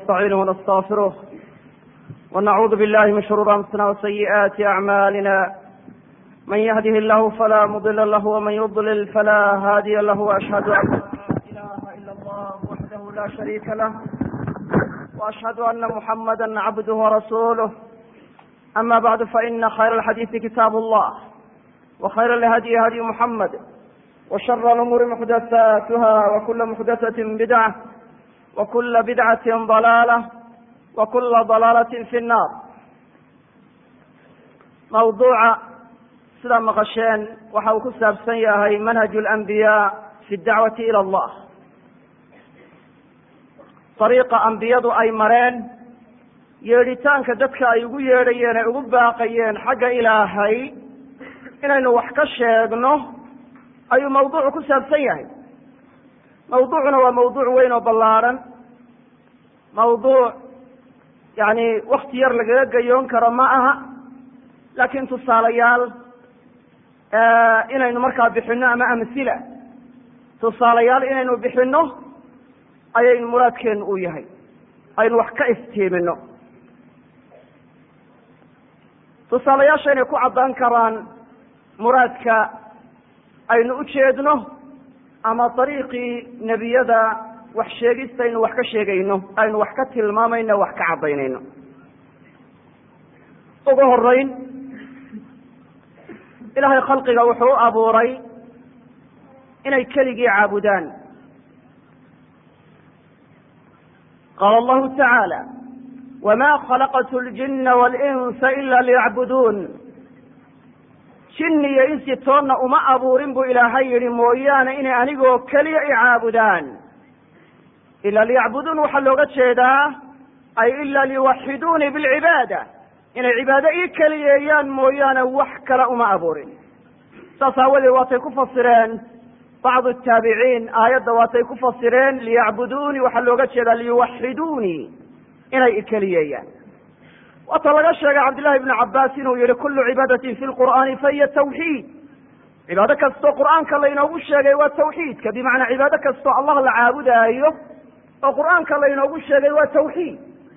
ونستعينه ونستغفره ونعوذ بالله من شرور أنفسنا وسيئات أعمالنا من يهده الله فلا مضل له ومن يضلل فلا هادي له وأشهد أن لا إله إلا الله وحده لا شريك له وأشهد أن محمدا عبده ورسوله أما بعد فإن خير الحديث كتاب الله وخير الهدي هدي محمد وشر الأمور محدثاتها وكل محدثة بدعة وكل بدعة ضلالة وكل ضلالة في النار موضوع sida maqasheen waxa uu ku saabsan yahay manhaj اlanbiyaa fi اdacwati ilى allah dariiqa ambiyadu ay mareen yeedhitaanka dadka ay ugu yeedhayeen ay ugu baaqayeen xagga ilaahay inaynu wax ka sheegno ayuu mawduucu ku saabsan yahay mawduucuna waa mawduuc weyn oo ballaaran mawduuc yani wakti yar lagaga gayoon karo ma aha laakiin tusaalayaal inaynu markaa bixino ama amhila tusaalayaal inaynu bixino ayaynu muraadkeenu u yahay aynu wax ka iftiimino tusaalayaasha inay ku caddaan karaan muraadka aynu u jeedno ama dariiqii nebiyada wax sheegista aynu wax ka sheegayno aynu wax ka tilmaamayno wax ka caddaynayno ugu horeyn ilaahay khalqiga wuxuu u abuuray inay keligii caabudaan qaala allahu tacaala wma khalaqtu ljina walinsa ila liyacbuduun jinni iyo insi toonna uma abuurin buu ilaahay yidhi mooyaane inay anigoo keliya i caabudaan ila liyacbuduun waxaa looga jeedaa ay ila liwaxiduunii bilcibaada inay cibaado ii keliyeeyaan mooyaane wax kale uma abuurin saas aawadeed waatay ku fasireen bacdu taabiciin aayadda waatay ku fasireen liyacbuduunii waxaa looga jeedaa liyuwaxiduunii inay ikeliyeeyaan waata laga sheegay cabdillahi ibnu cabaas inuu yihi kullu cibaadatin fi lqur'aani fahiya tawxiid cibaado kastoo qur'aanka laynoogu sheegay waa tawxiidka bimacnaa cibaado kastoo allah la caabudaayo oo qur'aanka laynoogu sheegay waa tawxiid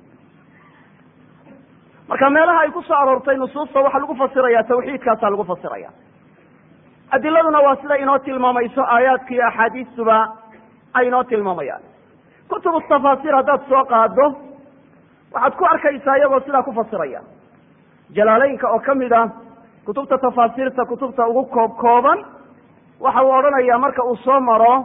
marka meelaha ay ku soo aroortay nusuusta waxaa lagu fasiraya tawxiidkaasaa lagu fasiraya adiladuna waa sida inoo tilmaamayso aayaadka iyo axaadiistuba ay inoo tilmaamayaan kutubu tafaasiir haddaad soo qaado waxaad ku arkaysaa iyagoo sidaa ku fasiraya jalaaleynka oo kamid a kutubta tafaasiirta kutubta ugu koob kooban waxa uu odhanaya marka uu soo maro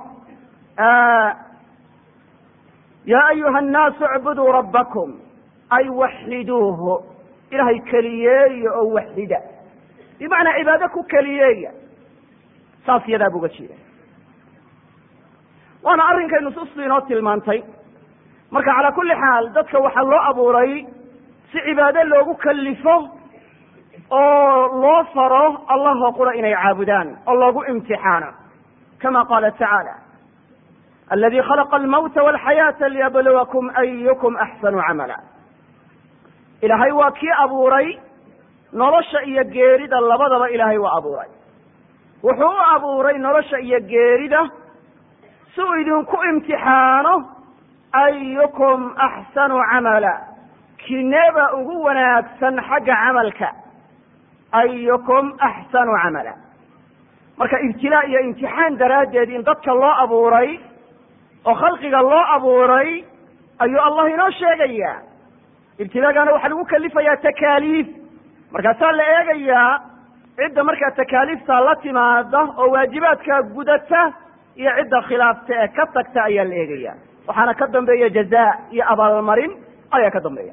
ya ayuha annaasu icbuduu rabbakum ay waxiduuhu ilahay keliyeeya oo waxida bimacnaa cibaado ku keliyeeya saas yadaa bu uga jeeda waana arrinkay nusuustu inoo tilmaantay marka calaa kulli xaal dadka waxaa loo abuuray si cibaado loogu kalifo oo loo faro allahoo qura inay caabudaan oo loogu imtixaano kama qaala tacaala aladi khalaqa almawta walxayaata liyabluwakum ayukum axsanu camala ilaahay waa kii abuuray nolosha iyo geerida labadaba ilaahay waa abuuray wuxuu u abuuray nolosha iyo geerida si uu idinku imtixaano ayukum axsanu camala kineeba ugu wanaagsan xagga camalka ayukum axsanu camala marka ibtilaa iyo imtixaan daraaddeed in dadka loo abuuray oo khalqiga loo abuuray ayuu allah inoo sheegaya ibtilaagana waxaa lagu kalifayaa takaaliif markaasaa la eegayaa cidda markaa takaaliifta la timaada oo waajibaadka gudata iyo cidda khilaafta ee ka tagta ayaa la eegaya waxaana ka dambeeya jaza iyo abaalmarin ayaa ka dambeeya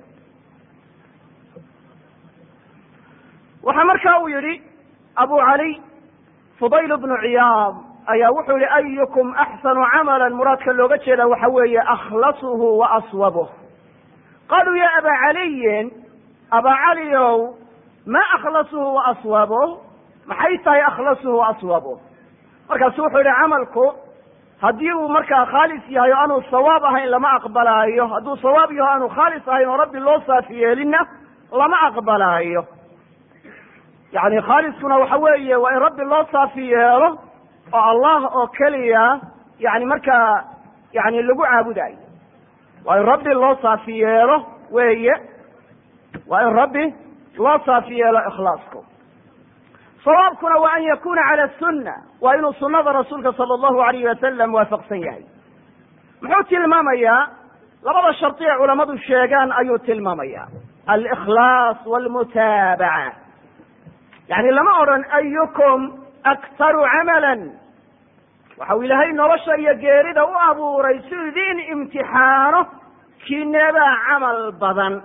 waxaa marka uu yihi abu cali fudayl bnu ciyaad ayaa wuxuu yihi ayukum axsanu camala muraadka looga jeeda waxa weeye akhlasuhu wa aswabuh qaluu ya aba caliyin aba caliow ma akhlasuhu wa aswabuh maxay tahay akhlasuhu wa aswabuh markaasu wuxuu yihi camalku haddii uu markaa khaalis yahay oo aanu sawaab ahayn lama aqbalaayo hadduu sawaab yaho aanu khaalis ahayn oo rabbi loo saafi yeelinna lama aqbalaayo yani khaaliskuna waxa weeye waa in rabbi loo saafi yeelo oo allah oo keliya yani markaa yani lagu caabudayo waa in rabbi loo saafi yeelo weeye waa in rabbi loo saafi yeelo ikhlaasku sawaabkuna waa an yakuna cala sunna waa inuu sunada rasuulka sala allahu alayhi wasalam waafaqsan yahay muxuu tilmaamayaa labada shardi ee culammadu sheegaan ayuu tilmaamaya alikhlaas walmutaabaca yani lama odhan ayukum aktaru camalan waxau ilaahay nolosha iyo geerida u abuuray si idiin imtixaano kineebaa camal badan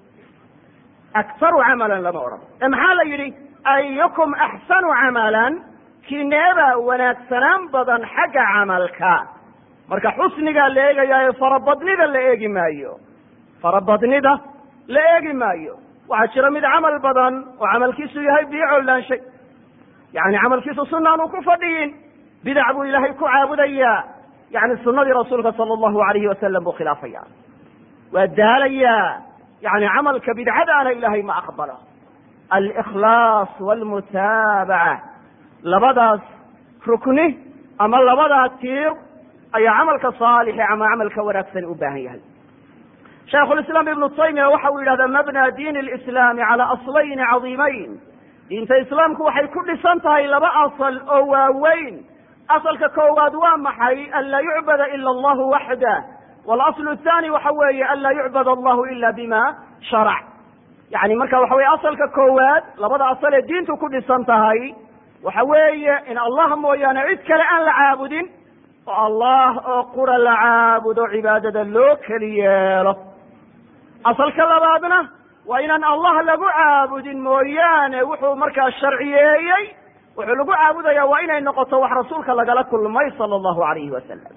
aktaru camalan lama odhan ee maxaa la yidhi ayukum axsanu camalan kineebaa wanaagsanaan badan xagga camalka marka xusnigaa la eegayaayo farabadnida la eegi maayo farabadnida la eegi maayo waxaa jira mid camal badan oo camalkiisu yahay bii collaanshay yani camalkiisu sunaan uu ku fadhiyin bidac buu ilaahay ku caabudayaa yani sunadii rasuulka sala allahu alayhi wasalam buu khilaafaya waa daalayaa yani camalka bidcadaana ilaahay ma aqbalo alikhlaas walmutaabaca labadaas rukni ama labadaa tiir ayaa camalka saalixi ama camalka wanaagsani u baahan yahay shaykhulislaam ibnu taymiya waxa uu yidhahdaa mabna diin lislaami cala aslayni cadiimayn diinta islaamku waxay ku dhisan tahay laba asal oo waaweyn asalka koowaad waa maxay an laa yucbada ila allahu waxdah walaslu athani waxa weeye an laa yucbad allahu ila bima sharac yani marka waxa weye asalka koowaad labada asal ee diintu ku dhisan tahay waxa weeye in allah mooyaane cid kale aan la caabudin oo allah oo qura la caabudo cibaadada loo keli yeelo asalka labaadna waa inaan allah lagu caabudin mooyaane wuxuu markaa sharciyeeyey wuxuu lagu caabudaya waa inay noqoto wax rasuulka lagala kulmay sala allahu alayhi wasalam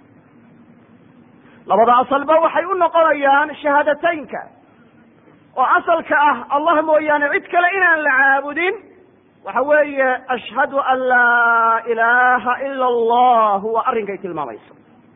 labada asalba waxay u noqonayaan shahaadateynka oo asalka ah allah mooyaane cid kale inaan la caabudin waxa weeye ashhadu an laa ilaaha ila allah waa arrinkay tilmaamayso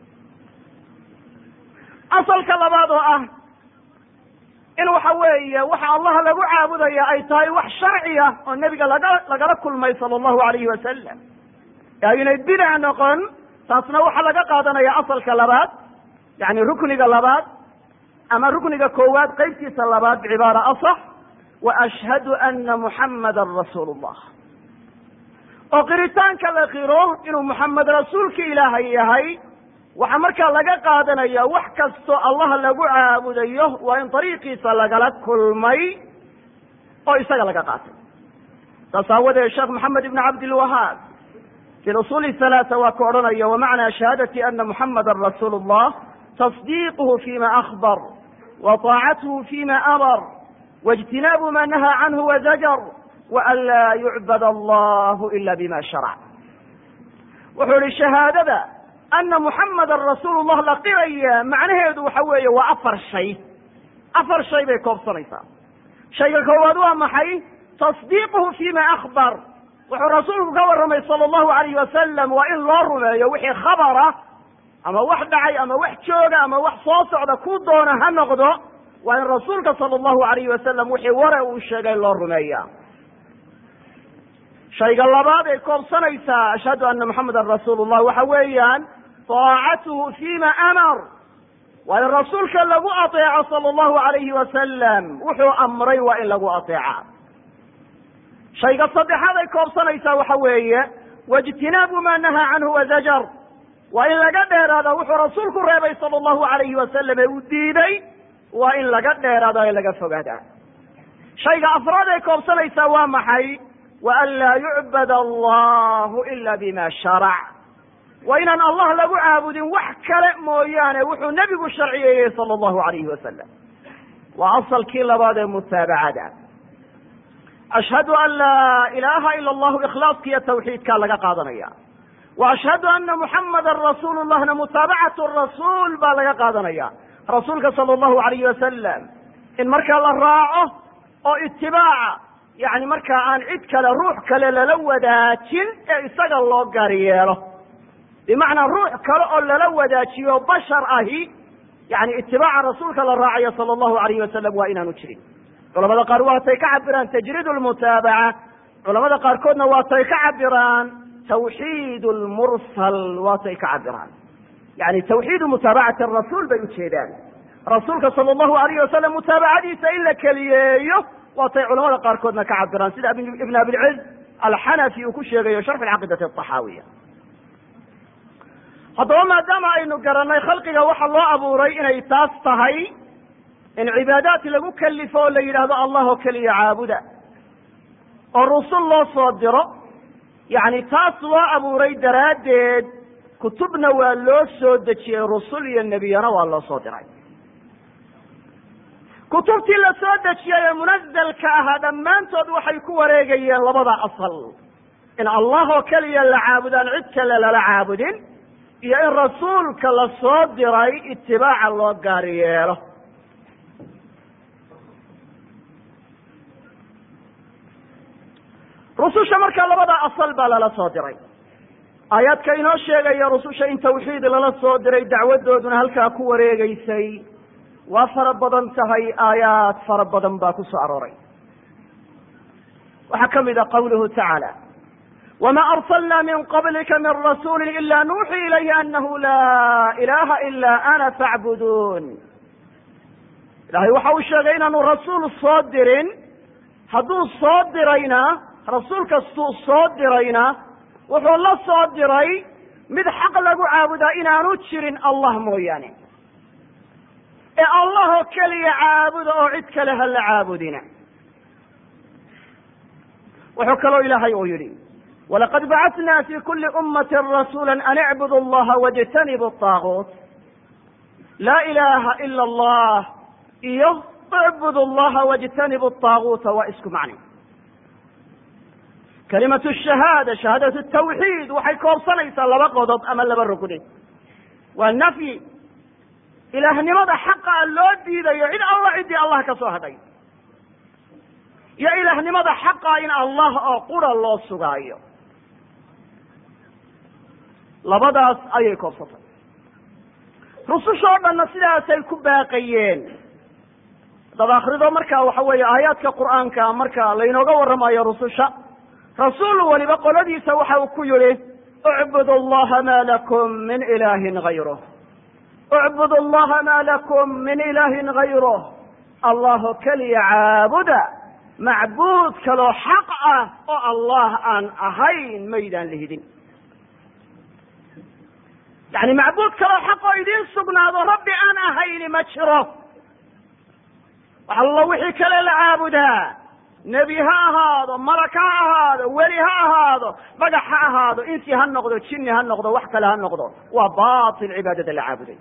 asalka labaad oo ah in waxa weeye waxa allah lagu caabudaya ay tahay wax sharci ah oo nebiga laga lagala kulmay sala allahu alayhi wasalam ee aynay bidac noqon taasna waxaa laga qaadanaya asalka labaad yani rukniga labaad ama rukniga koowaad qeybtiisa labaad bicibaara asax wa ashhadu ana muxammadan rasuulu llah oo qiritaanka la qiro inuu muxamed rasuulka ilaahay yahay waxaa markaa laga qaadanaya wax kastoo allah lagu caabudayo waa in dariiqiisa lagala kulmay oo isaga laga qaatay saas aawadeed sheekh maxamed ibn cabdilwahaab fi usuuli halaata waa ku odhanaya wamacnaa shahaadati ana muxamada rasuulu llah tasdiiquhu fima akbar wa taacatuhu fima amar waijtinaabu ma nahaa canhu wazajar waan laa yucbad allahu ila bima sharac wuxuu ihi shahaadada ana muxamadan rasuulu llah la qiraya macnaheedu waxa weeye waa afar shay afar shay bay koobsanaysaa shayga koowaad waa maxay tasdiiquhu fima akbar wuxuu rasuulku ka warramay sala allahu alayh wasalam waa in loo rumeeyo wixii khabara ama wax dhacay ama wax jooga ama wax soo socda ku doona ha noqdo waa in rasuulka sala allahu alayhi wasalam wixii ware uu sheegay loo rumeeya shayga labaad ay koobsanaysaa ashhadu ana muxamadan rasuulu llah waxa weeyaan taacatuhu fima amar waa in rasuulka lagu ateeco sala allahu alayhi wasalam wuxuu amray waa in lagu ateeca shayga saddexaad ay koobsanaysaa waxa weeye waijtinaabu ma nahaa canhu wazajar waa in laga dheeraada wuxuu rasuulku reebay sala allahu alayhi wasalam ee uu diiday waa in laga dheeraada ee laga fogaada shayga afraad ay koobsanaysaa waa maxay wa an laa yucbad allahu ila bima sharac waa inaan allah lagu caabudin wax kale mooyaane wuxuu nebigu sharciyeeyey sala allahu alayhi wasalam waa asalkii labaad ee mutaabacada ashhadu an laa ilaaha ila allahu ikhlaaskiiyo tawxiidkaa laga qaadanaya wa ashhadu ana muxamadan rasuulu llahna mutaabacatu rasuul baa laga qaadanaya rasuulka sala allahu alayhi wasalam in markaa la raaco oo itibaaca yani markaa aan cid kale ruux kale lala wadaajin ee isaga loo gaari yeelo bimacnaa ruux kale oo lala wadaajiyo bashar ahi yani itibaaca rasuulka la raacayo sala allahu alayhi wasalam waa inaanu jirin culamada qaar waatay ka cabiraan tajriid lmutaabaca culamada qaarkoodna waatay ka cabiraan tawxiid lmursal waatay ka cabiraan yani tawxiidu mutaabacati rasuul bay ujeedaan rasuulka sala allahu alayh wasalam mutaabacadiisa in la keliyeeyo waatay culamada qaarkoodna ka cabiraan sida ibn abilciz alxanafi uu ku sheegayo sharx alcaqiidati axaawiya haddaba maadaama aynu garanay khalqiga waxa loo abuuray inay taas tahay in cibaadaad lagu kalifo oo la yidhaahdo allah oo keliya caabuda oo rusul loo soo diro yacni taas loo abuuray daraaddeed kutubna waa loo soo dejiyey rusul iyo nebiyana waa loo soo diray kutubtii la soo dejiyey ee munazalka ahaa dhammaantood waxay ku wareegayeen labada asal in allah oo keliya la caabudaan cid kale lala caabudin iyo in rasuulka la soo diray itibaaca loo gaari yeelo rususha markaa labada asal baa lala soo diray aayaadka inoo sheegaya rususha in tawxiid lala soo diray dacwadooduna halkaa ku wareegeysay waa fara badan tahay aayaad fara badan baa ku soo arooray waxaa ka mid a qawluhu tacaala wma arslna min qablika min rasuuli ila nuuxii ilayhi anahu laa ilaha ila ana facbuduun ilahay waxa uu sheegay inaanu rasuul soo dirin hadduu soo dirayna rasuul kastuu soo dirayna wuxuu la soo diray mid xaq lagu caabudaa inaanu jirin allah mooyaane ee allah oo keliya caabuda oo cid kale ha la caabudina wuxuu kaloo ilaahay uu yidhi walaqad bacatna fi kuli ummati rasuula an icbudu allaha wاjtanibu طaaguut laa ilaha ila allah iyo icbudu allaha wاjtanibu طaaguuta waa isku macni kalimatu shahaada shahaadatu tawxiid waxay koobsanaysaa laba qodob ama laba rugni waa nafyi ilaahnimada xaqa loo diidayo cid alla ciddii allah ka soo hadhay iyo ilaahnimada xaqa in allah oo qura loo sugaayo labadaas ayay koobsatay rususha oo dhanna sidaasay ku baaqayeen haddaad akrido marka waxa weeye aayaadka qur'aanka marka laynooga warramayo rususha rasuul waliba qoladiisa waxa uu ku yihi اcbud اllaha ma lakum min ilahin غayruh اcbud اllaha ma lakum min ilahin غayruh allaho keliya caabuda macbuud kaloo xaq ah oo allah aan ahayn maydaan lihidin yani macbuud kaloo xaq oo idiin sugnaado rabbi aan ahayni ma jiro wax allo wixii kale la caabudaa nebi ha ahaado malak ha ahaado weli ha ahaado magax ha ahaado insi ha noqdo jinni ha noqdo wax kale ha noqdo waa batil cibaadada la caabuday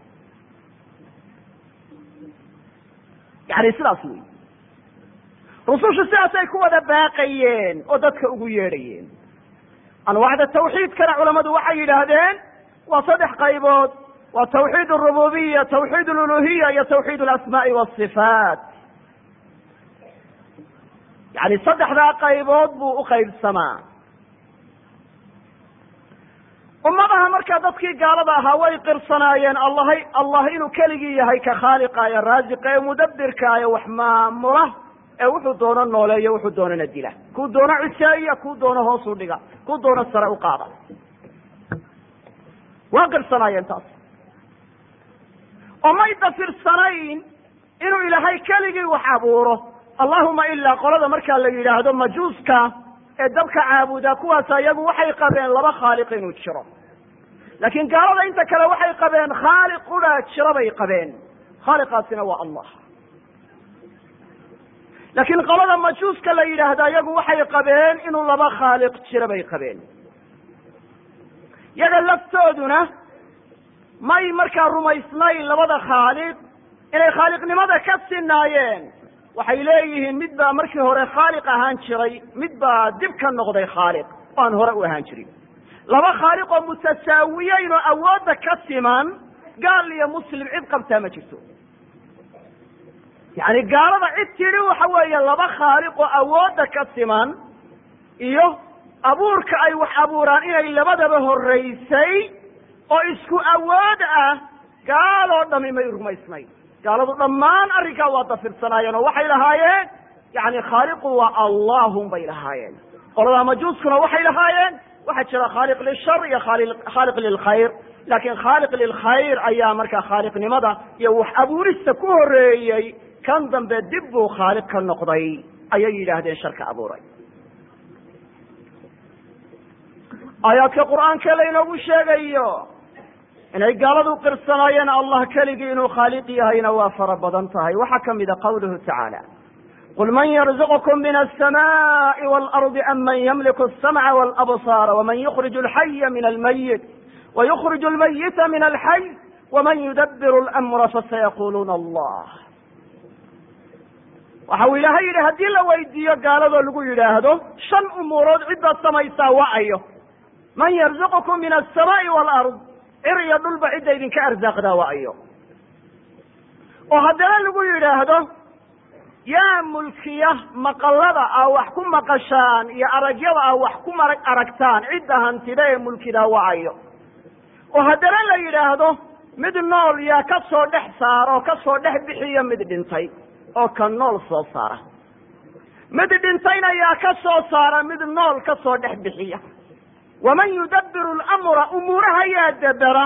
yani sidaas wey rusushu sidaasay ku wada baaqayeen oo dadka ugu yeedhayeen anwaacda tawxiidkana culammadu waxay yidhaahdeen waa saddex qaybood waa tawxiid arububiya tawxiid aluluhiya iyo tawxiid alasmaai wasifaat yani saddexdaa qaybood buu u qaybsamaa ummadaha markaa dadkii gaalada ahaa way qirsanaayeen allahay allah inuu keligii yahay ka khaaliqa ee raasiqa ee mudabirka ee wax maamula ee wuxuu doono nooleeyo wuxuu doonana dila kuu doono ciseeya kuu doono hoos u dhiga kuu doono sare u qaada waa qirsanaayeen taas oo may dafirsanayn inuu ilaahay keligii wax abuuro allahuma ilaa qolada markaa la yidhaahdo majuuska ee dabka caabuda kuwaas iyagu waxay qabeen laba khaaliq inuu jiro laakiin gaalada inta kale waxay qabeen khaaliq quraa jiro bay qabeen khaaliqaasina waa allah laakiin qolada majuuska la yidhaahda iyagu waxay qabeen inuu laba khaaliq jiro bay qabeen yaga laftooduna may markaa rumaysnayn labada khaaliq inay khaaliqnimada ka sinaayeen waxay leeyihiin mid baa markii hore khaaliq ahaan jiray mid baa dib ka noqday khaaliq oo aan hore u ahaan jirin laba khaaliq oo mutasaawiyeyn oo awoodda ka siman gaal iyo muslim cid qabtaa ma jirto yani gaalada cid tidhi waxa weeye laba khaaliq oo awoodda ka siman iyo abuurka ay wax abuuraan inay labadaba horeysay oo isku awood ah gaaloo dhami may rumaysnayn gaaladu dhammaan arrinkaa waa dafirsanaayeen oo waxay lahaayeen yani khaaliqu waa allahum bay lahaayeen qoladaa majuuskuna waxay lahaayeen waxaa jira khaaliq lishar iyo khaaliq lilkhayr laakiin khaaliq lilkhayr ayaa markaa khaaliqnimada iyo wax abuurista ku horeeyey kan dambe dib buu khaaliq ka noqday ayay yidhaahdeen sharka abuuray aayaadka qur'aanka laynoogu sheegayo inay gaaladu qirsanaayeen allah keligii inuu khaaliq yahayna waa fara badan tahay waxaa ka mida qawluhu tacaala qul man yarzuqkum min alsamaءi wاlardi am man ymliku الsamca wاlabصaara wman yukrij alxaya min almayit wayukrij almayita min alxay wman yudabiru اlamra fasayaquluuna allah waxa uu ilaahay yidhi haddii la weydiiyo gaaladoo lagu yidhaahdo shan umuurood ciddaad samaysaa waayo man yarzuqkum min alsamaai waalard cir iyo dhulba cidda idinka arsaaqdaa waayo oo haddana lagu yidhaahdo yaa mulkiya maqallada aa wax ku maqashaan iyo aragyada aa wax ku marag aragtaan cidda hantida ee mulkidaa waayo oo haddana la yidhaahdo mid nool yaa ka soo dhex saara oo ka soo dhex bixiya mid dhintay oo ka nool soo saara mid dhintayna yaa ka soo saara mid nool ka soo dhex bixiya waman yudabiru lamra umuuraha yaa dabera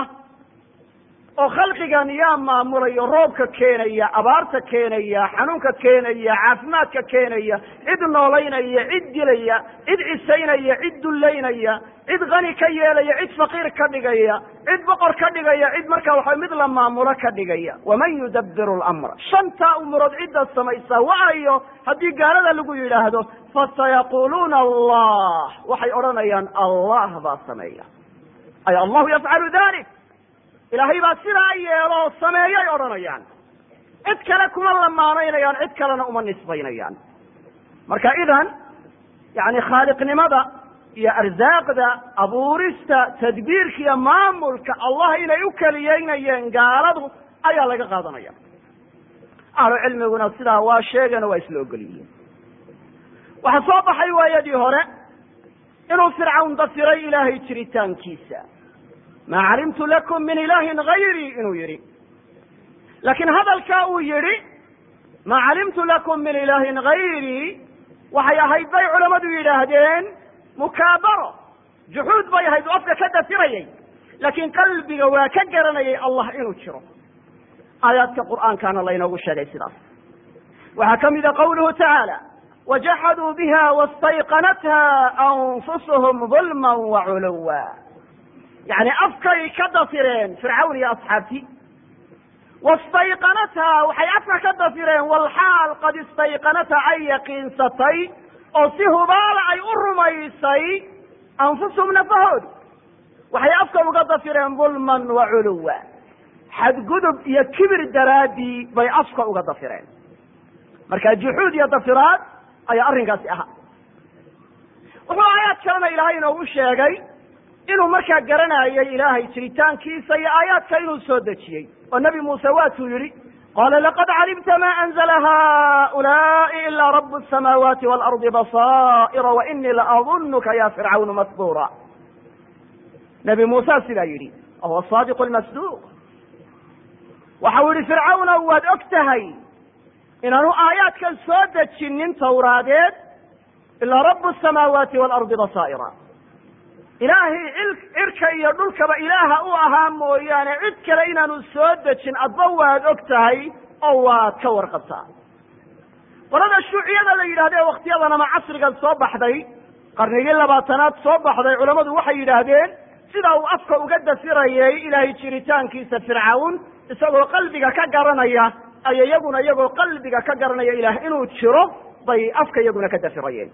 oo khalqigan yaa maamulayo roobka keenaya abaarta keenaya xanuunka keenaya caafimaadka keenaya cid noolaynaya cid dilaya cid cisaynaya cid dullaynaya cid kani ka yeelaya cid faqiir ka dhigaya cid boqor ka dhigaya cid markaa waxa mid la maamulo ka dhigaya waman yudabiru lamra shantaa umurood cidda samaysa waayo haddii gaalada lagu yidhaahdo fasayaquuluuna allah waxay odhanayaan allah baa sameeya ay allahu yafcalu dalik ilaahay baa sidaa yeelo sameeyay odhanayaan cid kale kuma lamaanaynayaan cid kalena uma nisbaynayaan marka idan yani khaaliqnimada iyo arsaaqda abuurista tadbiirka iyo maamulka allah inay u keliyeynayeen gaaladu ayaa laga qaadanaya ahlu cilmiguna sidaa waa sheegeen waa isla ogolyihiin waxaa soo baxay waayadii hore inuu fircawn dafiray ilaahay jiritaankiisa ma calimtu lakum min ilahin gayrii inuu yidhi laakiin hadalkaa uu yidhi ma calimtu lakum min ilahin gayrii waxay ahayd bay culammadu yidhaahdeen mukaabaro juxuud bay ahayd oo afka ka dafirayay laakiin qalbiga waa ka garanayay allah inuu jiro aayaadka qur'aankana laynoogu sheegay sidaas waxaa ka mida qawluhu tacaala wajaxaduu biha wastayqanatha anfusuhum dulma waculuwa yani afkay ka dafireen fircawn iyo asxaabtii wastayqanatha waxay afka ka dafireen walxaal qad istayqanatha ay yaqiinsatay oo si hubaala ay u rumaysay anfusuhum nafahoodu waxay afka uga dafireen dulman wa culuwa xadgudub iyo kibir daraaddii bay afka uga dafireen marka juxuud iyo dafiraad ayaa arrinkaasi ahaa wuxuu aayaad kalena ilaahay inoogu sheegay inuu markaa garanayay ilaahay jiritaankiisa iyo aayaadka inuu soo dejiyey oo nebi muuse waatuu yidhi qala laqad calimta ma anzla haulaai ila rab الsamaawaati wاlardi basaa'ira wainii laadunka ya fircawn masbura nebi muuse sidaa yidhi wahuwa saadiq lmasduuq waxa uu yihi fircawnow waad og tahay inaanu aayaadkan soo dejinin tawraadeed ilaa rab الsamaawaati wاlardi basaa'ira ilaahay cirka iyo dhulkaba ilaaha u ahaa mooyaane cid kale inaanu soo dejin adba waad og tahay oo waad ka warqabtaa qolada shuuciyada la yidhahda ee waktiyadan ama casrigan soo baxday qarnigii labaatanaad soo baxday culammadu waxay yidhaahdeen sida uu afka uga dafirayay ilaahay jiritaankiisa fircawn isagoo qalbiga ka garanaya ay iyaguna iyagoo qalbiga ka garanaya ilaah inuu jiro bay afka iyaguna ka dafirayeen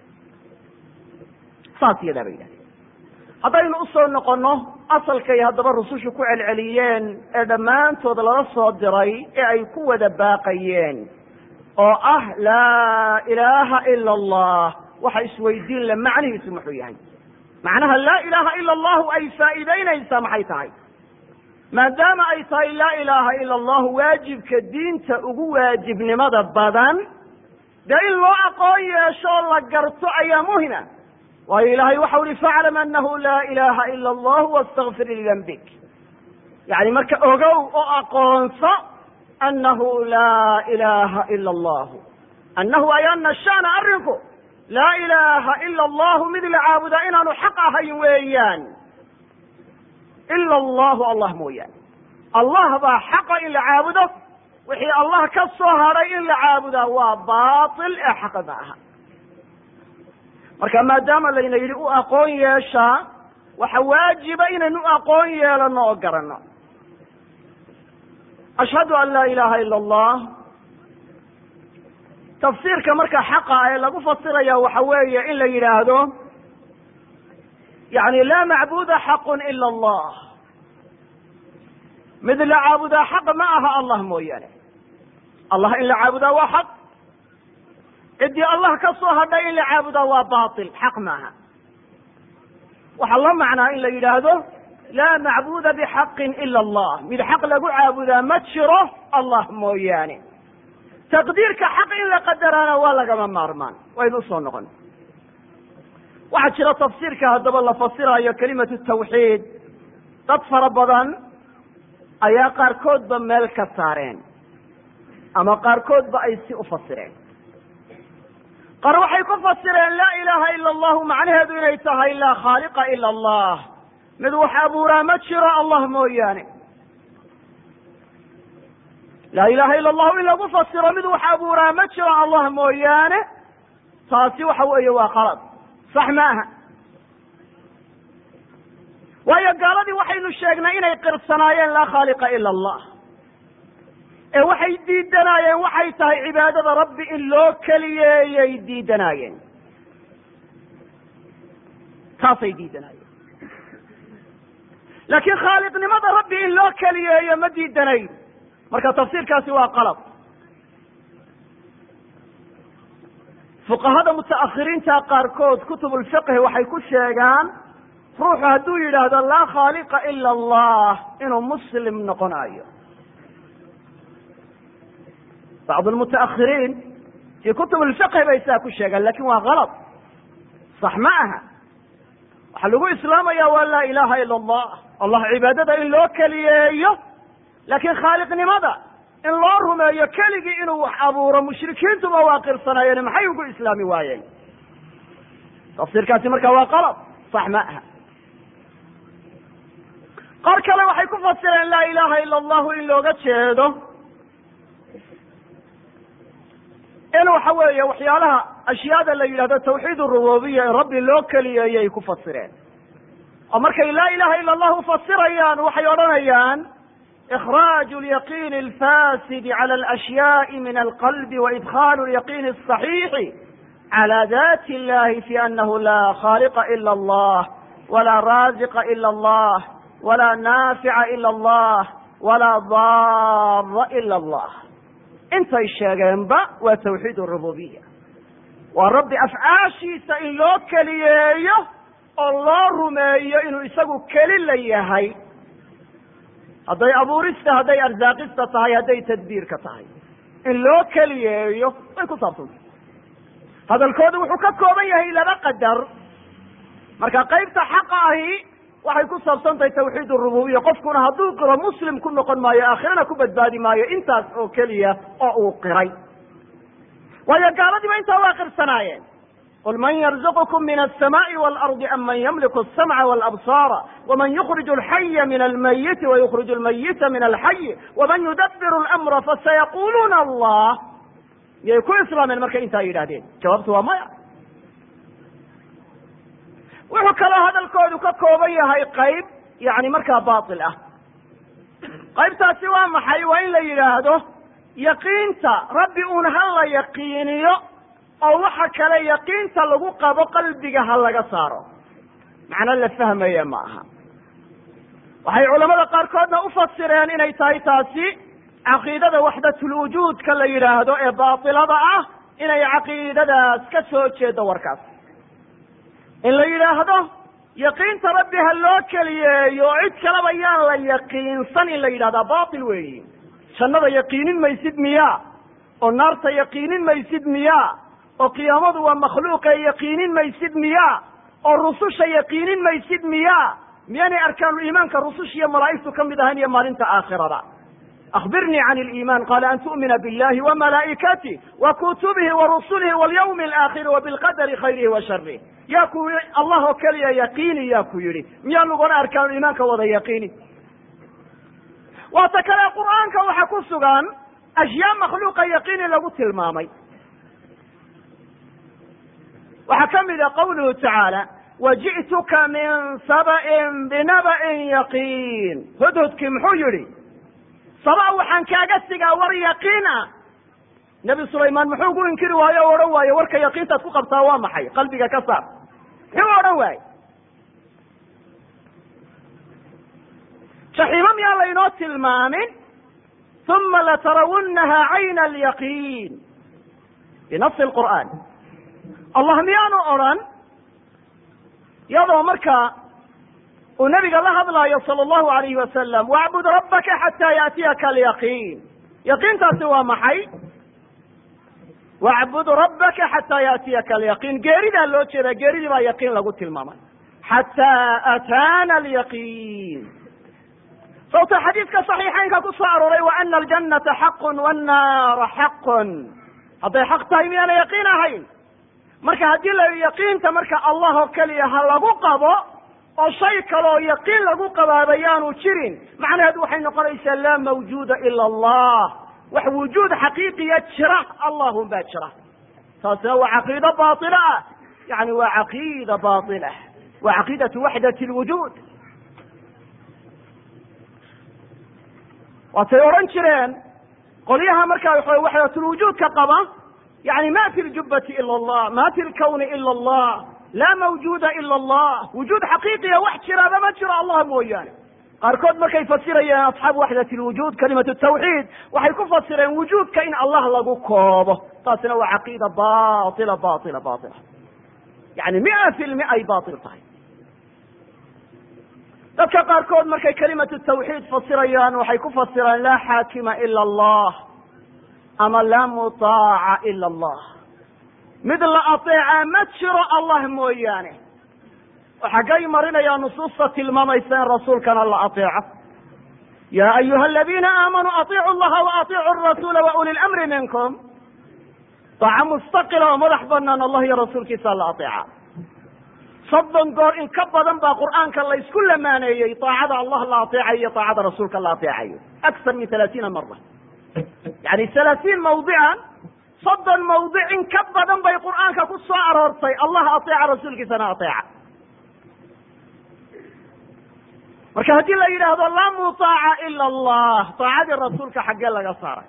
saas iyadaa bay yidhahdeen haddaynu usoo noqonno asalkay haddaba rusushu ku celceliyeen ee dhammaantood lala soo diray ee ay ku wada baaqayeen oo ah laa ilaaha ila allah waxa isweydiin le macnihiisu muxuu yahay macnaha laa ilaaha ila allahu ay faa'iidaynaysaa maxay tahay maadaama ay tahay laa ilaaha ila allahu waajibka diinta ugu waajibnimada badan dee in loo aqoon yeesho la garto ayaa muhima waayo ilaahay waxau ihi faclam anahu laa ilaha ila allahu wastakfir lidambik yani marka ogow oo aqoonso anahu laa ilaha ila allahu annahu ay ana shana arrinku laa ilaaha ila allahu mid la caabudaa inaanu xaq ahayn weeyaan ila allahu allah mooyaane allah baa xaqa in la caabudo wixii allah ka soo hadhay in la caabudaa waa baatil ee xaqa ma aha marka maadaama layna yidhi u aqoon yeeshaa waxa waajiba inaynu u aqoon yeelano oo garanno ashhadu an laa ilaha ila allah tafsiirka marka xaqa ee lagu fasiraya waxa weeye in la yidhaahdo yani laa macbuda xaqun ila allah mid la caabudaa xaq ma aha allah mooyaane allah in la caabudaa waa xaq ciddii allah ka soo hadhay in la caabudaa waa batil xaq maaha waxaa la macnaa in la yidhaahdo laa macbuda bixaqin ila allah mid xaq lagu caabudaa ma jiro allah mooyaane taqdiirka xaq in la qadaraana waa lagama maarmaan waynu usoo noqon waxaa jira tafsiirka haddaba la fasiraayo kelimatu tawxiid dad fara badan ayaa qaarkoodba meel ka saareen ama qaarkoodba ay si u fasireen qaar waxay ku fasireen laa ilaaha ila allahu macnaheedu inay tahay laa khaaliqa ila allah mid wax abuuraa ma jiro allah mooyaane laa ilaha ila allahu in lagu fasiro mid wax abuuraa ma jiro allah mooyaane taasi waxa weeye waa khalad sax ma aha waayo gaaladii waxaynu sheegnay inay qirsanaayeen laa khaaliqa ila allah ee waxay diidanaayeen waxay tahay cibaadada rabbi in loo keliyeeyay diidanaayeen taasay diidanaayeen laakiin khaaliqnimada rabbi in loo keliyeeyo ma diidanayn marka tafsiirkaasi waa qalab fuqahada mutaakhiriinta qaarkood kutub lfiqhi waxay ku sheegaan ruuxu hadduu yidhaahdo laa khaaliqa ila allah inuu muslim noqonayo bacd lmutaakhiriin fii kutub lfiqhi bay saa ku sheegaan lakin waa kalad sax ma aha waxaa lagu islaamaya waa laa ilaha ila allah allah cibaadada in loo keliyeeyo laakiin khaaliqnimada in loo rumeeyo keligii inuu wax abuuro mushrikiintuba waa qirsanaayeen maxay ugu islaami waayeen tafsiirkaasi marka waa qalad sax ma aha qaar kale waxay ku fasireen laa ilaha ila allahu in looga jeedo in waxa weeye waxyaalaha ashyaada la yidhahdo tawxiid rububiya in rabbi loo keliyeeyay ku fasireen oo markay laa ilaha ila allahu fasirayaan waxay odhanayaan إخراج اليقين الفاسد على الأشياء من القلب وإدخال اليقين الصحيح على ذات الله في أنه لا خالق إلا الله ولا رازق إلا الله ولا نافع إلا الله ولا ضار إلا الله intay sheegeenba waa tawxiid rububiya waa rabbi afcaashiisa in loo keliyeeyo oo loo rumeeyo inuu isagu keli la yahay hadday abuurista hadday arsaaqista tahay hadday tadbiirka tahay in loo keliyeeyo way ku saabsantay hadalkoodu wuxuu ka kooban yahay laba qadar marka qaybta xaqa ahi waxay ku saabsan tahay tawxiid rububiya qofkuna hadduu qiro muslim ku noqon maayo aakhirana ku badbaadi maayo intaas oo keliya oo uu qiray waayo gaaladiiba intaa waa qirsanaayeen qul man yarzuqkum min alsamaai waalardi am man yamliku alsamca walabsaara waman yukriju alxaya min almayiti wayukriju almayita min alxayi waman yudabiru lamra fasayaquluuna allah miyay ku islaameen markay intaa yidhahdeen jawaabtu waa maya wuxuu kaloo hadalkoodu ka kooban yahay qayb yani markaa batil ah qaybtaasi waa maxay waa in la yidhaahdo yaqiinta rabbi uun ha la yaqiiniyo oo waxa kale yaqiinta lagu qabo qalbiga ha laga saaro macno la fahmaya ma aha waxay culamada qaarkoodna u fasireen inay tahay taasi caqiidada waxdatulwujuudka la yidhaahdo ee baatilada ah inay caqiidadaas ka soo jeedo warkaas in la yidhaahdo yaqiinta rabbi ha loo keliyeeyo oo cid kaleba yaan la yaqiinsan in la yidhahdaa batil weeyi jannada yaqiinin maysid miyaa oo naarta yaqiinin maysid miyaa oo qiyaamadu waa makhluuqe yaqiinin maysid miyaa oo rususha yaqiinin maysid miyaa miyaanay arkaanu iimaanka rususha iyo malaa'igtu ka mid ahayn iyo maalinta aakhirada akbirnii can liiman qala an tu'mina billahi wamalaa'ikatih wa kutubihi wa rusulihi walyawmi alaakhiri wa bilqadari khayrihi wa sharih yaa ku yii allah oo keliya yaqiini yaa ku yidhi miyaa laguna arkaan iimaanka wada yaqiini waata kale qur'aanka waxa ku sugan ashyaa makhluuqa yaqiini lagu tilmaamay waxaa ka mida qawluhu tacaala waji'tuka min saba'in binaba'in yaqiin hudhudkii muxuu yidhi saba waxaan kaaga sigaa war yaqiin ah nebi sulaymaan muxuu ku inkiri waayo o odhan waaye warka yaqiintaad ku qabtaa waa maxay qalbiga ka saar muxuu odhan waaye jaxiimo miyaan laynoo tilmaamin uma latarawunnaha cayna alyaqiin binafsi lqur'aan allah miyaanu odrhan iyadoo markaa uu nabiga la hadlaayo sala allahu alayhi wasalam wacbud rabbaka xataa yaatiyaka alyaqiin yaqiintaasi waa maxay wacbud rabbaka xataa yaatiyaka alyaqiin geeridaa loo jeedaa geeridii baa yaqiin lagu tilmaamay xataa ataana alyaqiin sababta xadiidka saxiixaynka ku soo arooray wa ana aljannata xaqun wannaara xaqun hadday xaq tahay miyaana yaqiin ahayn marka haddii la yaqiinta marka allah oo keliya ha lagu qabo oo shay kaleoo yaqiin lagu qabaaba yaanu jirin macnaheedu waxay noqonaysaa laa mawjuuda ila allah wax wujuud xaqiiqiya jira allahun baa jira taasina waa caqiido baila ah yani waa caqiida baila waa caqiidatu waxdat lwujuud waatay odhan jireen qolyaha markaa waxdatulwujuudka qaba yani ma fi ljubati ila allah ma fi lkawni ila allah laa mawjuuda ila allah wujuud xaqiiqiya wax jiraaba ma jiro allah mooyaane qaarkood markay fasirayeen asxaabu waxdat lwujuud kalimatu tawxiid waxay ku fasireen wujuudka in allah lagu koobo taasina waa caqiida baila baila baila yani mia fi lmia ay bail tahay dadka qaarkood markay kalimatu tawxiid fasirayaan waxay ku fasireen laa xaakima ila allah ama laa mutaaca ila allah mid la ateecaa ma jiro allah mooyaane oo xaggay marinayaa nusuusta tilmaamaysa in rasuulkana la ateeco ya ayuha aladiina aamanuu atiicu llaha wa atiicu rasuula wa uli lamri minkum daaco mustaqila oo madax banaan allah iyo rasuulkiisa la ateeca soddon goor in ka badan baa qur'aanka laysku lamaaneeyey daacada allah la ateecayo iyo daacada rasuulka la ateecayo akar min halaatiina mara yani halaatiin mawdican soddon mawdic in ka badan bay qur'aanka ku soo aroortay allah ateeca rasuulkiisana ateeca marka haddii la yidhaahdo laa mutaaca ila allah taacadii rasuulka xaggee laga saaray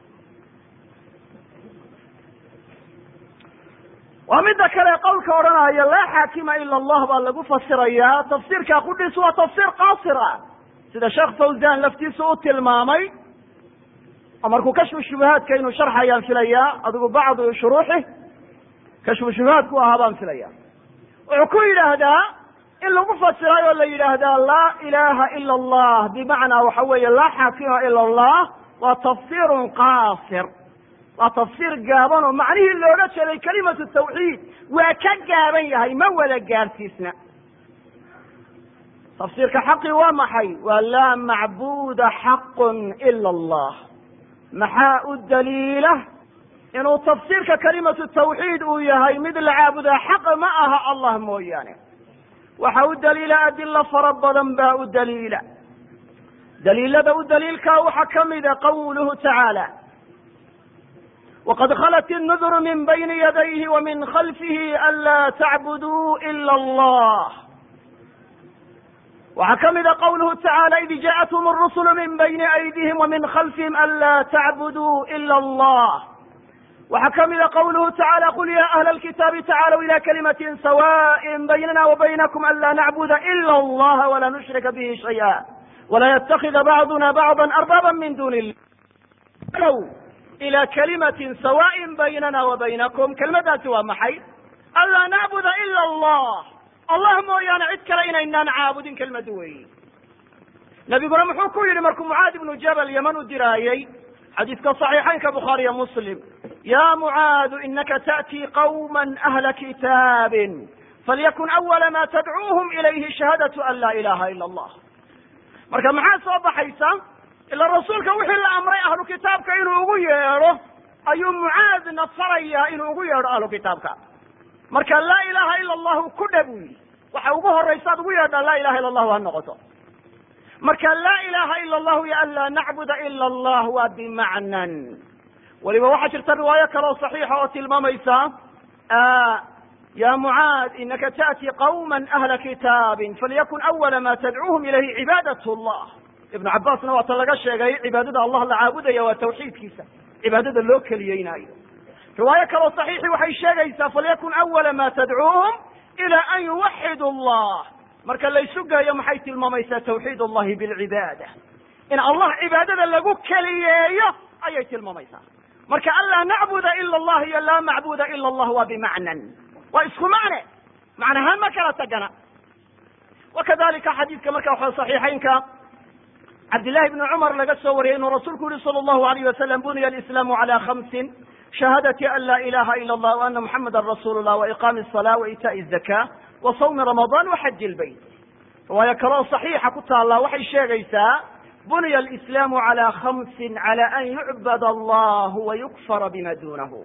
waa midda kale qowlka odhanaya laa xaakima ila allah baa lagu fasirayaa tafsiirka qudhiis waa tafsiir qaasir ah sida sheekh fawzan laftiisu u tilmaamay oo markuu kashfu shubahaadka inuu sharxayaan filayaa adigu bacdu shuruuxi kashfu shubahaadku ahaa baan filaya wuxuu ku yidhaahdaa in lagu fasiray oo la yidhaahdaa laa ilaha ila allah bimacnaa waxa weeye laa xaakima ila allah waa tafsirun qaasir waa tafsiir gaaban oo macnihii looga jeeday kalimatu tawxiid waa ka gaaban yahay ma wada gaarsiisna tafsiirka xaqi waa maxay waa laa macbuda xaqun ila allah maxaa u daliila inuu tafsiirka kalimatu tawxiid uu yahay mid la caabudaa xaq ma aha allah mooyaane waxa u daliila adilo fara badan baa u daliila daliilada u daliilkaa waxaa ka mida qawluhu tacaala wqad khlt الnudr min bayni yadayhi wa min khalfihi anlaa tacbuduu ila allah waxaa ka mida qawluhu tacaala id jaءathum الrusl min bayni aydihim wa min khalfihim anlaa tacbuduu ila allah waxaa ka mida qawluhu tacaala qul ya ahla اlkitaabi tacaalw ila kalimati sawaءi baynana wa baynakum anlaa nacbuda ila اllaha wala nushrika bihi shayئa wala ytkida bacduna bacضa arbaba min duni illah ila kalimatin sawaaءin baynana wa baynakum kelmaddaasi waa maxay anlaa nacbuda ila allah allah mooyaane cid kale inaynaan caabudin kelmadu weeyi nebiguna muxuu ku yidhi markuu mucaad ibnu jabal yaman u diraayey xadiiska صaxiixaynka bukhaariya muslim ya mucaadu inaka taأtii qawma ahla kitaabin falyakun awala ma tadcuuhum ilayhi shahaadatu an laa ilaha ila allah marka maxaa soo baxaysa ila rasuulka wixii la amray ahlu kitaabka inuu ugu yeedho ayuu mucaadna farayaa inuu ugu yeedho ahlu kitaabka marka laa ilaha ila allahu ku dhe buu yidhi waxa ugu horaysaad ugu yeedhaa laa ilaha illa allahu ha noqoto marka laa ilaha ila allahu yo an laa nacbuda ila allah waa bimacnan weliba waxaa jirta riwaayo kaleo saxiixa oo tilmaamaysa ya mucaad inaka taأti qawma ahla kitaabin falyakun awala ma tadcuuhum ilayhi cibaadat llah ibnu cabaasna waata laga sheegay cibaadada allah la caabudaya waa tawxiidkiisa cibaadada loo keliyeynaayo riwaayo kaloo saxiixi waxay sheegaysaa falyakun awala ma tadcuuhum ila an yuwaxidu allah marka laysu geeyo maxay tilmaamaysaa tawxiid allahi bilcibaada in allah cibaadada lagu keliyeeyo ayay tilmaamaysaa marka an laa nacbuda ila allah iyo laa macbuda ila allah waa bimacnan waa isku macne macnahaan ma kala tagana wakadalika xadiidka marka waxa saxiixaynka cabdillahi bni cumar laga soo wariyay inuu rasuulku yihi sala allahu alayh wasalam buniya alislaamu cala khamsin shahaadati an laa ilaha ila allah wa ana muxamadan rasuulu llah wa iqaami asala wa itaai zaka wa sawmi ramadan wa xaji lbayt riwaayo kaloo saxiixa ku taallaa waxay sheegaysaa buniya alislaamu cala khamsin cala an yucbad allah wa yukfara bima dunahu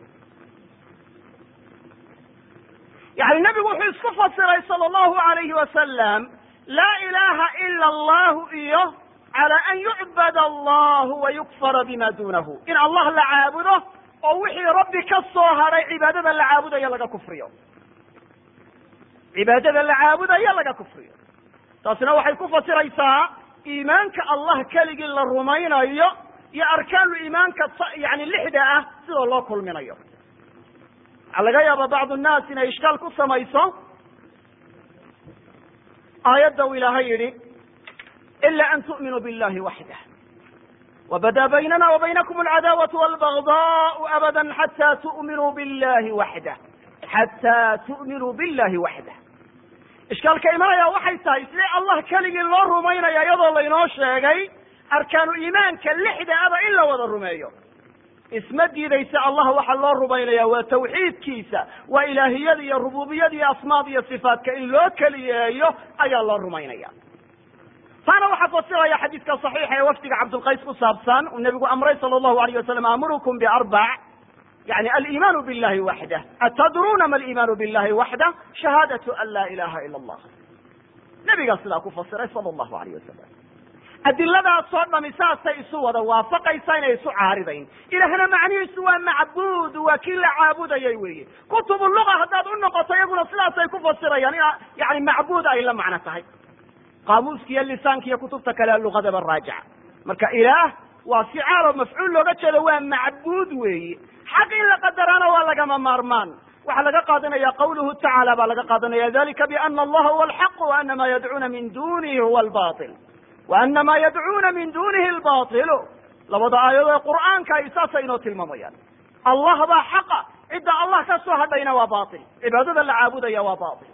yani nebigu wuxuu isku fasiray sala allahu alayhi wasalam laa ilaha ila allahu iyo cala an yucbad allahu wa yukfara bima dunahu in allah la caabudo oo wixii rabbi ka soo hadhay cibaadada la caabudayo laga kufriyo cibaadada la caabudayo laga kufriyo taasina waxay ku fasiraysaa iimaanka allah keligii la rumaynayo iyo arkaanu iimaanka yani lixda ah sidoo loo kulminayo waxaa laga yaaba bacdu nnaas inay ishkaal ku samayso aayadda uu ilaahay yidhi ila an tu'minuu billahi waxdah wbada baynana wa baynakum alcadaawatu walbagdaau abada xata tu'minuu billahi waxdah xataa tu'minuu billahi waxdah ishkaalka imanaya waxay tahay sidee allah keligii loo rumaynaya iyadoo laynoo sheegay arkaanu iimaanka lixda aba in la wada rumeeyo isma diidaysa allah waxaa loo rumaynaya waa tawxiidkiisa waa ilaahiyada iyo rububiyada iyo asmaad iyo sifaatka in loo keliyeeyo ayaa loo rumaynaya taana waxaa fasiraya xadiidka صaxiixa ee wafdiga cabdulqays ku saabsan uu nebigu amray sala allahu alayh wasalam amurukum biarbac yani aliimaanu billahi waxdah atadruuna ma aliimaanu billahi waxdah shahaadatu an laa ilaha ila allah nebigaa sidaa ku fasiray sala allahu alayh wasalam adiladaasoo dhami saasay isu wada waafaqaysa inay isu caaridayn ilaahna macnihiisu waa macbuud waa kii la caabudayay weeye kutubu luga haddaad u noqoto iyaguna sidaasay ku fasirayaan in yani macbuud ay la macno tahay qaamuuska iyo lisaanka iyo kutubta kale lugadaba raajica marka ilaah waa ficaalo mafcuul looga jeedo waa macbuud weeye xaq in la qadarana waa lagama maarmaan waxaa laga qaadanaya qawluhu tacaala baa laga qaadanaya dalika biana allaha huwa alxaq wa ana ma yadcuuna min dunihi huwa albail wa ana ma yadcuuna min dunihi albailu labada aayadood ee qur'aanka ay saasay inoo tilmaamayaan allah baa xaqa cidda allah ka soo hadhayna waa bail cibaadada la caabudaya waa bail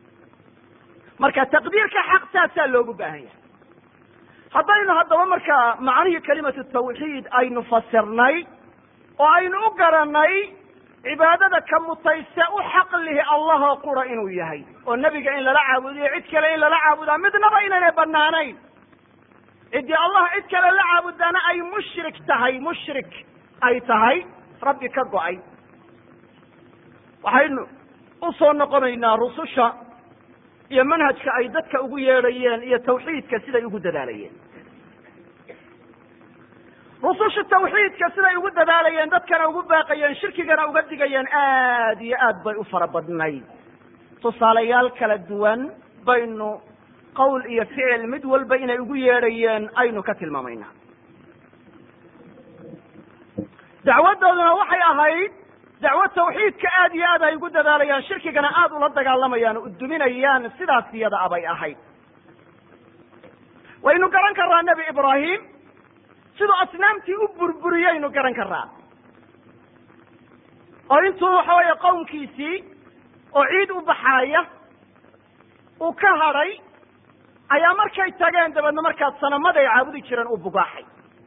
marka taqdiirka xaq saasaa loogu baahan yahay haddaynu haddaba marka macnihii kalimatu tawxiid aynu fasirnay oo aynu u garanay cibaadada ka mutayse u xaq lihi allahoo qura inuu yahay oo nebiga in lala caabudiyo cid kale in lala caabudaa midnaba inaynay banaanayn ciddii allah cid kale la caabudaana ay mushrik tahay mushrik ay tahay rabbi ka go-ay waxaynu u soo noqonaynaa rususha iyo manhajka ay dadka ugu yeedhayeen iyo tawxiidka siday ugu dadaalayeen rususha tawxiidka siday ugu dadaalayeen dadkana ugu baaqayeen shirkigana uga digayeen aad iyo aad bay u fara badnayd tusaalayaal kala duwan baynu qowl iyo ficil mid walba inay ugu yeedhayeen aynu ka tilmaamaynaa dacwadooduna waxay ahayd dacwo tawxiidka aad iyo aad ay ugu dadaalayaan shirkigana aad ula dagaalamayaan u duminayaan sidaas iyada abay ahayd waynu garan karaa nebi ibraahim siduu asnaamtii u burburiyaynu garan karaa oo intuu waxa weeye qowmkiisii oo ciid u baxaaya uu ka hadhay ayaa markay tageen dabeedna markaas sanamaday caabudi jireen uu bugaaxay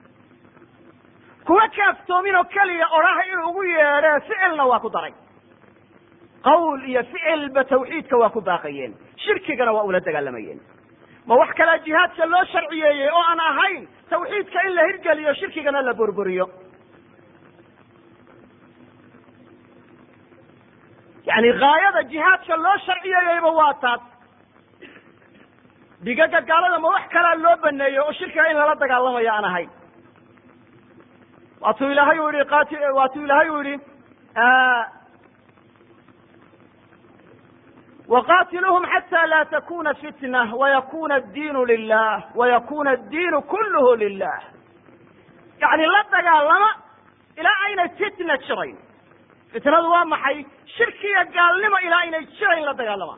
kuwa kaaftoomin oo keliya odhaha inuu ugu yeedhee ficilna waa ku daray qawl iyo ficilba tawxiidka waa ku baaqayeen shirkigana waa ula dagaalamayeen ma wax kalea jihaadka loo sharciyeeyey oo aan ahayn tawxiidka in la hirgeliyo shirkigana la burburiyo yani gaayada jihaadka loo sharciyeeyeyba waa taas dhigaga gaalada ma wax kalaa loo baneeyo oo shirkiga in lala dagaalamayo aan ahayn waatuu ilaahay u yihi qati waatuu ilaahay u yihi waqatiluhum xata la takuna fitna wayakuna addiinu lilah wayakuna addiinu kulluhu lilah yani la dagaalama ilaa aynay fitna jirayn fitnadu waa maxay shirkiga gaalnimo ilaa aynay jirayn la dagaalama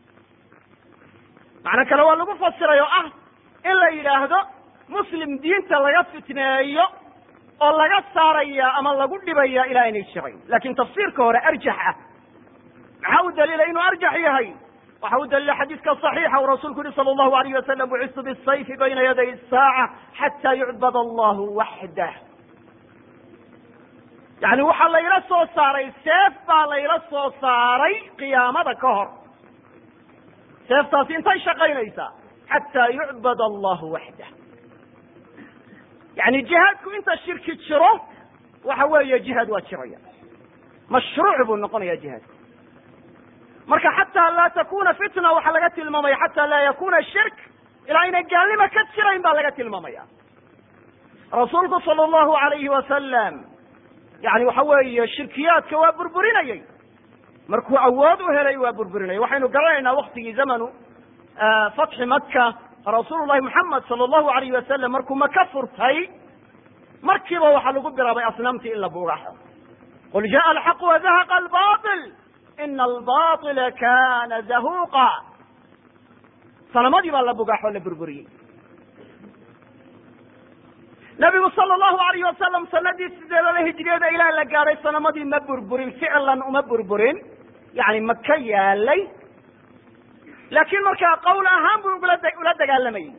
macno kale waa lagu fasiray oo ah in la yidhaahdo muslim diinta laga fitneeyo oo laga saaraya ama lagu dhibaya ilaa aynay jirayn lakin tafsiirka hore arjax ah maxaa u daliila inuu arjax yahay waxa u daliila xadiidka صaxiixa uu rasuulku yihi salى اllahu alayh wasalam bucistu bisayfi bayna yaday الsaaca xata yucbad allahu waxdah yani waxaa layla soo saaray seef baa layla soo saaray qiyaamada ka hor seeftaasi intay shaqaynaysaa xataa yucbad allahu waxdah yani jihaadku inta shirki jiro waxa weeye jihaad waa jiraya mashruuc buu noqonaya jihaadku marka xataa laa takuna fitna waxaa laga tilmaamaya xataa laa yakuna shirk ilaa aynay gaalnimo ka jirayn baa laga tilmaamaya rasuulku sala allahu alayhi wasalam yani waxa weeye shirkiyaadka waa burburinayey markuu awood u helay waa burburinayay waxaynu garanaynaa waktigii zamanu fatxi maka rasuulu llahi moxamed sala allahu alayhi wasalam markuu maka furtay markiiba waxaa lagu bilaabay asnaamtii in la buugaxo qul jaءa alxaq wadahaqa albaطil ina albaطila kana zahuqa sanamadii baa la bugaaxoo la burburiyey nabigu sala allahu alayh wasalam sanadii sideedada hijriyada ilaa la gaadhay sanamadii ma burburin ficlan uma burburin yani maka yaalay laakiin markaa qowl ahaan buu ula ula dagaalamayey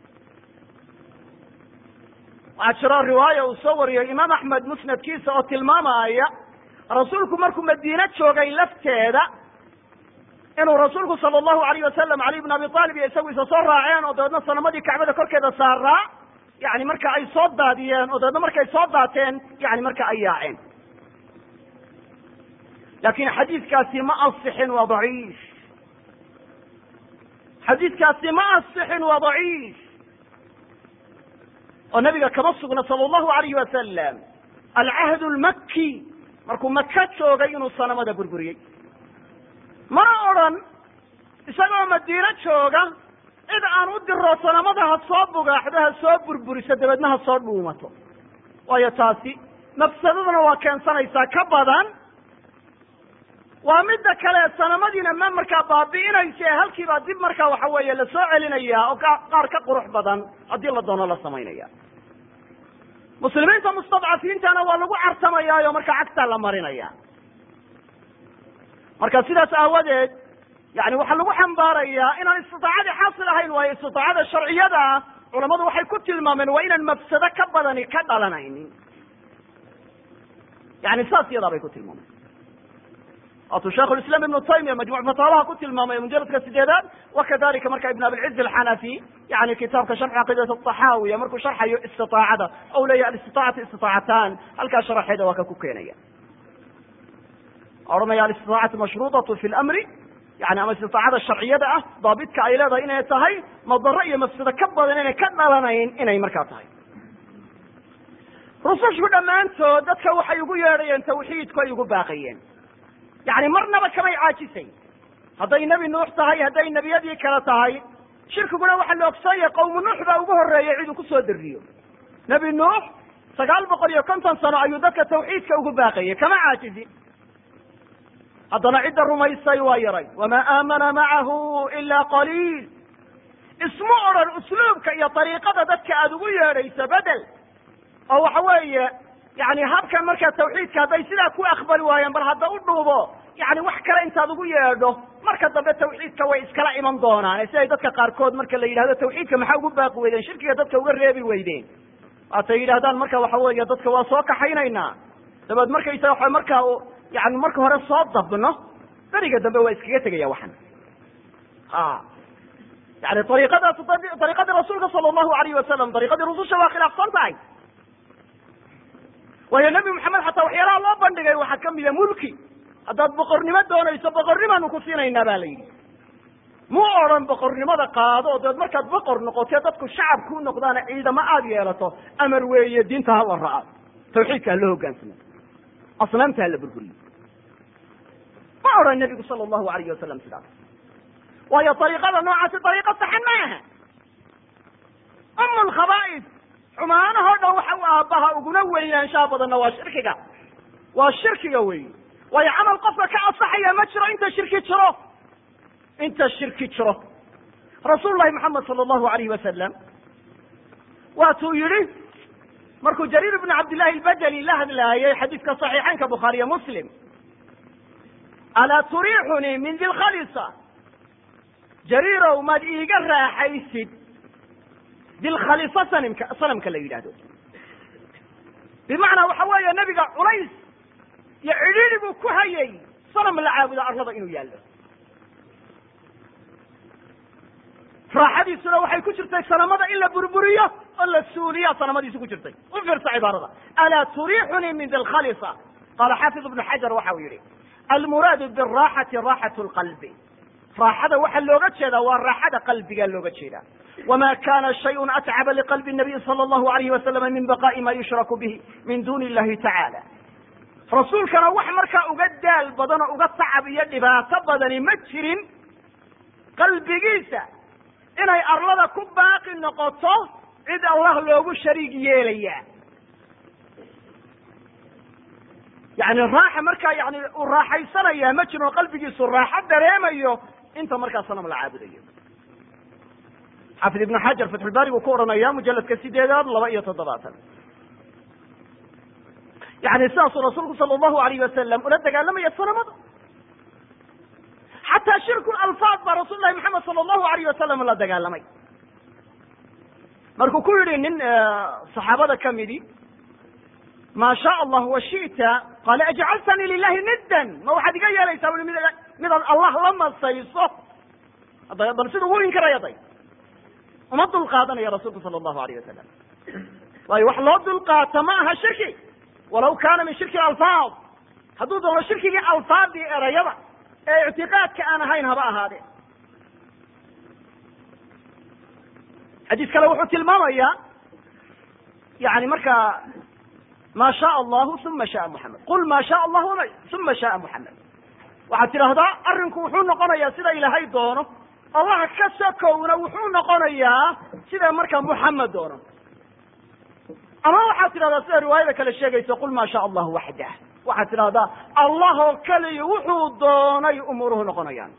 waxaa jiro riwaaya uu soo wariyey imaam axmed musnadkiisa oo tilmaamaya rasuulku markuu madiine joogay lafteeda inuu rasuulku sala allahu alayh wasalam cali bn abi aalib iyo isagu isa soo raaceen oo dabeedna sanamadii kacbada korkeeda saaraa yani marka ay soo daadiyeen oo dabeedna markay soo daateen yani marka ay yaaceen lakin xadiidkaasi ma asixin waa daciif xadiidkaasi ma asixin waa daciif oo nabiga kama sugna sala allahu alayhi wasalam alcahd lmaki markuu maka joogay inuu sanamada burburiyey mana odran isagoo madiino jooga cid aan u diro sanamada ha soo bugaaxdo ha soo burburiso dabeedna ha soo dhuumato waayo taasi mafsadadana waa keensanaysaa ka badan waa midda kale sanamadiina ma markaa baabi'inaysa ee halkiibaa dib markaa waxa weeye lasoo celinayaa oo qaar ka qurux badan haddii la doono la samaynaya muslimiinta mustadcafiintana waa lagu cartamayaayo markaa cagtaa la marinaya marka sidaas aawadeed yani waxaa lagu xambaarayaa inaan istidaacadii xaasil ahayn waayo istidaacada sharciyada culamadu waxay ku tilmaameen waa inaan mafsado ka badani ka dhalanaynin yani saas iyadaa bay ku tilmaameen waatuu shaikhu islam ibnu taymiya majmuc fataawaha ku tilmaamay mujaladka sideedaad wakadalika marka ibn abilciz alxanafi yani kitaabka sharx caqiidat axaawiya markuu sharxayo istiaacada ou leeyahy alistiaacatu istiaacatan halkaa sharaxeeda waa ka ku keenaya odhanaya alistiaacatu mashruudatu fi lmri yani ama istiaacada sharciyada ah daabitka ay leedahay inay tahay madaro iyo mafsado ka badan inay ka dhalanayn inay markaa tahay rusushu dhammaantood dadka waxay ugu yeedhayeen tawxiidku ay ugu baaqayeen yani marnaba kamay caajisay hadday nebi nuux tahay hadday nebiyadii kale tahay shirkiguna waxaa la ogsoonyahay qawmu nuux baa ugu horreeyey ciduu ku soo dariyo nebi nuux sagaal boqol iyo konton sano ayuu dadka tawxiidka ugu baaqayay kama caajizin haddana cidda rumaysay waa yaray wamaa aamana macahu ila qaliil isma odhan usluubka iyo dariiqada dadka aada ugu yeedhayso bedel oo waxa weeye yani habkan markaa tawxiidka hadday sidaa ku aqbali waayeen bal hadda u dhuubo yani wax kale intaad ugu yeedho marka dambe tawxiidka way iskala iman doonaan siday dadka qaarkood marka la yidhahdo tawxiidka maxaa ugu baaqi weydeen shirkiga dadka uga reebi weydeen waatay yidhahdaan marka waxa weeye dadka waa soo kaxaynaynaa dabeed markaysa waa markaa yani marka hore soo dabno beriga dambe waa iskaga tegaya waxan a yani ariiqadaas ariiqadii rasuulka sala allahu alayh wasalam ariiqadii rususha waa khilaafsan tahay waayo nebi maxamed xataa waxyaalaha loo bandhigay waxaa kamida mulki haddaad boqornimo doonayso boqornimaanu ku siinaynaa ba la yidhi mu odhan boqornimada qaado deed markaad boqor noqotee dadku shacab ku noqdaana ciidamo aada yeelato amar weeye diinta hala raaco tawxiidka hala hogaansamo asnaamta hala burburiyo ma odhan nebigu sala allahu alayh wasalam sidaas waayo ariiqada noocaasi ariiqa saxan ma aha um lkhaba'is xumaanahoo dhan waxa u aabbaha uguna weynaanshaha badanna waa shirkiga waa shirkiga wey waayo camal qofka ka asaxaya ma jiro inta shirki jiro inta shirki jiro rasuul lahi maxamed sala allahu alayh wasalam waatuu yihi markuu jariir ibnu cabdillahi albajali la hadlaayay xadiiska saxiixaynka bukhaariyo muslim alaa turiixunii min dilkhalisa jariirow maad iiga raaxaysid dilkhalisa sanimka sanamka la yidhaahdo bimacnaa waxa weeye nebiga culays iyo cidhiidi buu ku hayay sanam la caabudo arlada inuu yaallo raaxadiisuna waxay ku jirtay sanamada in la burburiyo oo la suuliya sanamadiisu ku jirtay u fiirsa cibaarada alaa turiixunii min dilkhalisa qaala xaafid ibnu xajar waxa uu yihi almuraadu biraaxati raaxat lqalbi raaxada waxaa looga jeedaa waa raaxada qalbiga looga jeedaa wma kana shayء atcaba liqalbi الnabiy salى اllahu alayh wasalama min baqa'i ma yushraku bihi min duni illahi tacaala rasuulkana wax markaa uga daal badan oo uga tacab iyo dhibaato badani ma jirin qalbigiisa inay arlada ku baaqi noqoto cid allah loogu shariig yeelaya yani raaxa markaa yani uu raaxaysanaya ma jirin oo qalbigiisu raaxo dareemayo inta markaa sanam la caabudayo xaafid ibnu xajar fatxulbaari buu ku odhanaya mujaladka sideedaad laba iyo toddobaatan yani sidaasuu rasuulku sala allahu alayh wasalam ula dagaalamaya sanamada xataa shirku alfaad baa rasul lahi maxamed sala allahu alayh wasalam la dagaalamay markuu ku yidhi nin saxaabada kamidi ma sha allah wa shita qaala ajcaltanii lilahi niddan ma waxaad iga yeelaysaa ui mid midaad allah la masayso ada bal siduu u inkaraya day uma dul qaadanaya rasuulku sala allahu alayh wasalam waayo wax loo dulqaato ma aha shirki walaw kaana min shirki alfaad hadduu doono shirkigii alfaadii erayada ee ictiqaadka aan ahayn haba ahaadee xadiis kale wuxuu tilmaamayaa yani markaa ma shaء allahu uma shaء muxamed qul ma shaء allah uma shaء muxamed waxaad tidhaahdaa arrinku wuxuu noqonayaa sida ilaahay doono allah ka sokowna wuxuu noqonayaa sida markaa muxamed doono ama waxaad tidhahdaa sida riwaayada kale sheegaysa qul ma shaء allahu waxdah waxaad tidhahdaa allah oo keliya wuxuu doonay umuuruhu noqonayaan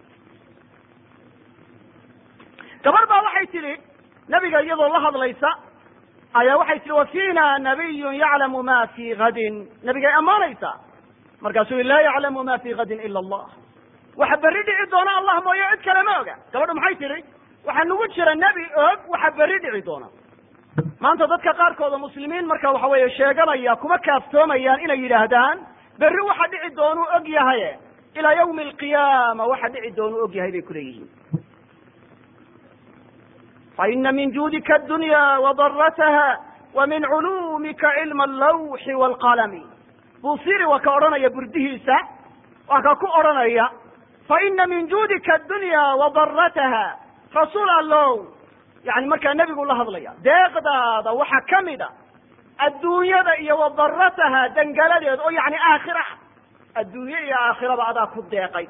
gabar baa waxay tidhi nabiga iyadoo la hadlaysa ayaa waxay tihi wa fiina nabiyun yaclamu ma fi gadin nabigay ammaanaysaa markaasuu i laa yaclamu ma fi gadin ila allah waxa berri dhici doona allah mooye cid kale ma oga gabadhu maxay tidhi waxaa nagu jira nebi og waxa berri dhici doona maanta dadka qaarkooda muslimiin marka waxa weeye sheeganaya kuma kaaftoomayaan inay yidhaahdaan berri waxa dhici doonuu og yahaye ilaa yawmi alqiyaama waxa dhici doonuu og yahay bay kuleeyihiin faina min juudika adunya wadarataha wa min culuumika cilma allawxi waalqalami buusiri waa ka odhanaya burdihiisa waa ka ku odhanaya faina min juudika adunya wadarataha rasuul allow yani markaa nebigu la hadlaya deeqdaada waxaa kamid a adduunyada iyo wadarataha dangaladeed oo yani aakhira adduunye iyo aakhiraba adaa ku deeqay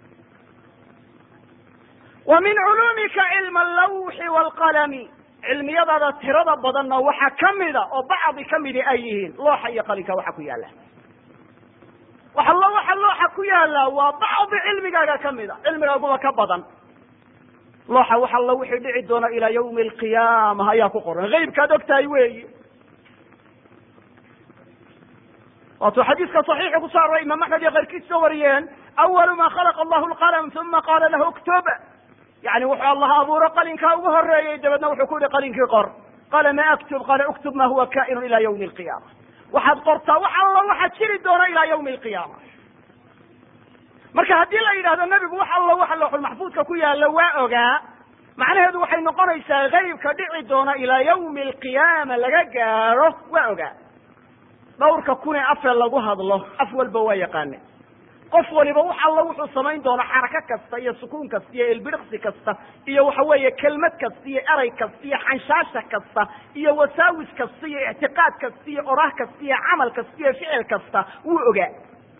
wa min culuumika cilma allawxi waalqalami cilmiyadaada tirada badanna waxaa kamida oo bacdi kamidi ay yihiin looxa iyo qalinka waxa ku yaala waxallo waxa looxa ku yaala waa bacdi cilmigaaga kamida cilmigaaguba ka badan looxa wax alla wixii dhici doona ilaa yawmi alqiyaama ayaa ku qoran haybkaad og tahay weyi waatuu xadiiska saxiixa ku soo aroray imaam axmed iyo keyrkiis ka wariyeen awalu ma khalaqa allahu lqalm uma qaala lahu uktub yani wuxuu allah abuuro qalinkaa ugu horeeyey dabeedna wuxuu ku yihi qalinkii qor qaala ma aktub qaala uktub ma huwa kainu ila ywmi alqiyaama waxaad qortaa wax alla waxa jiri doona ilaa ywmi alqiyaama marka haddii la yidhahdo nebigu wax alla waxa looxul maxfuudka ku yaalla waa ogaa macnaheedu waxay noqonaysaa haybka dhici doona ilaa yawmi alqiyaama laga gaadho waa ogaa dhawrka kunee afee lagu hadlo af walba waa yaqaane qof waliba wax alla wuxuu samayn doono xarako kasta iyo sukuun kasta iyo ilbiriqsi kasta iyo waxa weeye kelmad kasta iyo eray kasta iyo xanshaasha kasta iyo wasaawis kasta iyo ictiqaad kasta iyo oraah kasta iyo camal kasta iyo ficil kasta wuu ogaa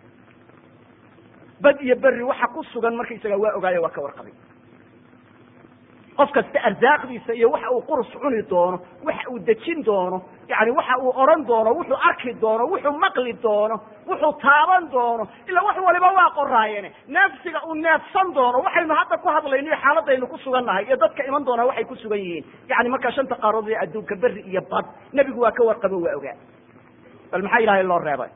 bad iyo berri waxa ku sugan markaysaga waa ogaayo waa ka warqabay qof kasta arsaaqdiisa iyo waxa uu qurus cuni doono waxa uu dejin doono yani waxa uu odhan doono wuxuu arki doono wuxuu maqli doono wuxuu taaban doono ila wax waliba waa qoraayene neefsiga uu neefsan doono waxaynu hadda ku hadlayno iyo xaaladaynu ku sugannahay iyo dadka iman doona waxay ku sugan yihiin yani markaa shanta qaarood ee adduunka berri iyo bad nebigu waa ka warqabo waa ogaa bal maxaa ilahay loo reebay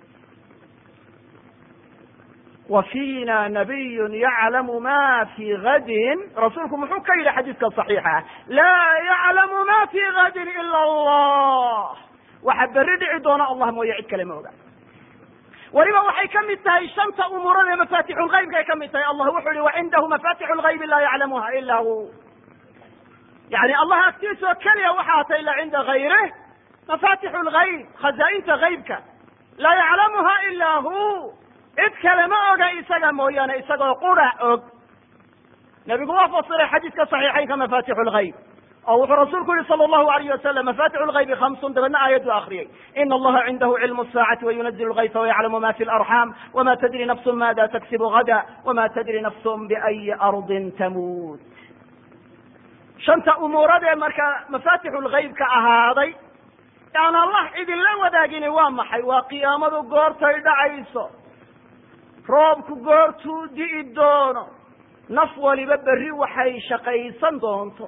wa fiina nabiyun yaclamu ma fii gadin rasuulku muxuu ka yidhi xadiiska saxiixa laa yaclamu ma fii gadin ila allah waxa berri dhici doona allah mooye cid kale ma oga weliba waxay ka mid tahay shanta umuurada ee mafatixu lgaybkay ka mid tahay allah wuxuu yihi wacindahu mafatixu lgaybi laa yaclamuha ila hu yani allah agtiisoo keliya waxaa ta ila cinda gayrih mafatixu lgayb khazaa-inta gaybka laa yaclamuha ila hu cid kale ma oga isaga mooyaane isagoo qura og nebigu waa fasiray xadiiska saxiixaynka mafatixu lgayb oo wuxuu rasuulku yihi sala allahu alayh wasalam mafatixu lgaybi hamsun dabeedna aayaddu akriyay ina allaha cindahu cilmu saacati wayunazilu lgaysa wayaclamu ma fi larxam wama tadri nafsun maada taksibu gada wama tadri nafsun biayi ardin tamuut shanta umuuradee marka mafatixu lgaybka ahaaday aan allah idinla wadaagini waa maxay waa qiyaamadu goortay dhacayso roobku goortuu di'i doono naf waliba berri waxay shaqaysan doonto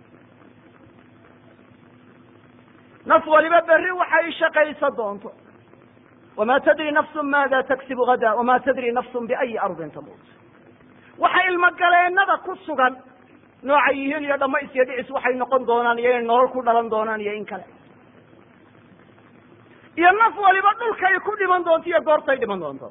naf waliba berri waxay shaqaysan doonto wama tadri nafsun maada taksibu gada wama tadri nafsun biayi ardin tamuut waxa ilmogaleennada ku sugan noocay yihiin iyo dhamays iyo dhicis waxay noqon doonaan iyo inay nolol ku dhalan doonaan iyo in kale iyo naf waliba dhulkay ku dhiman doonto iyo goortay dhiman doonto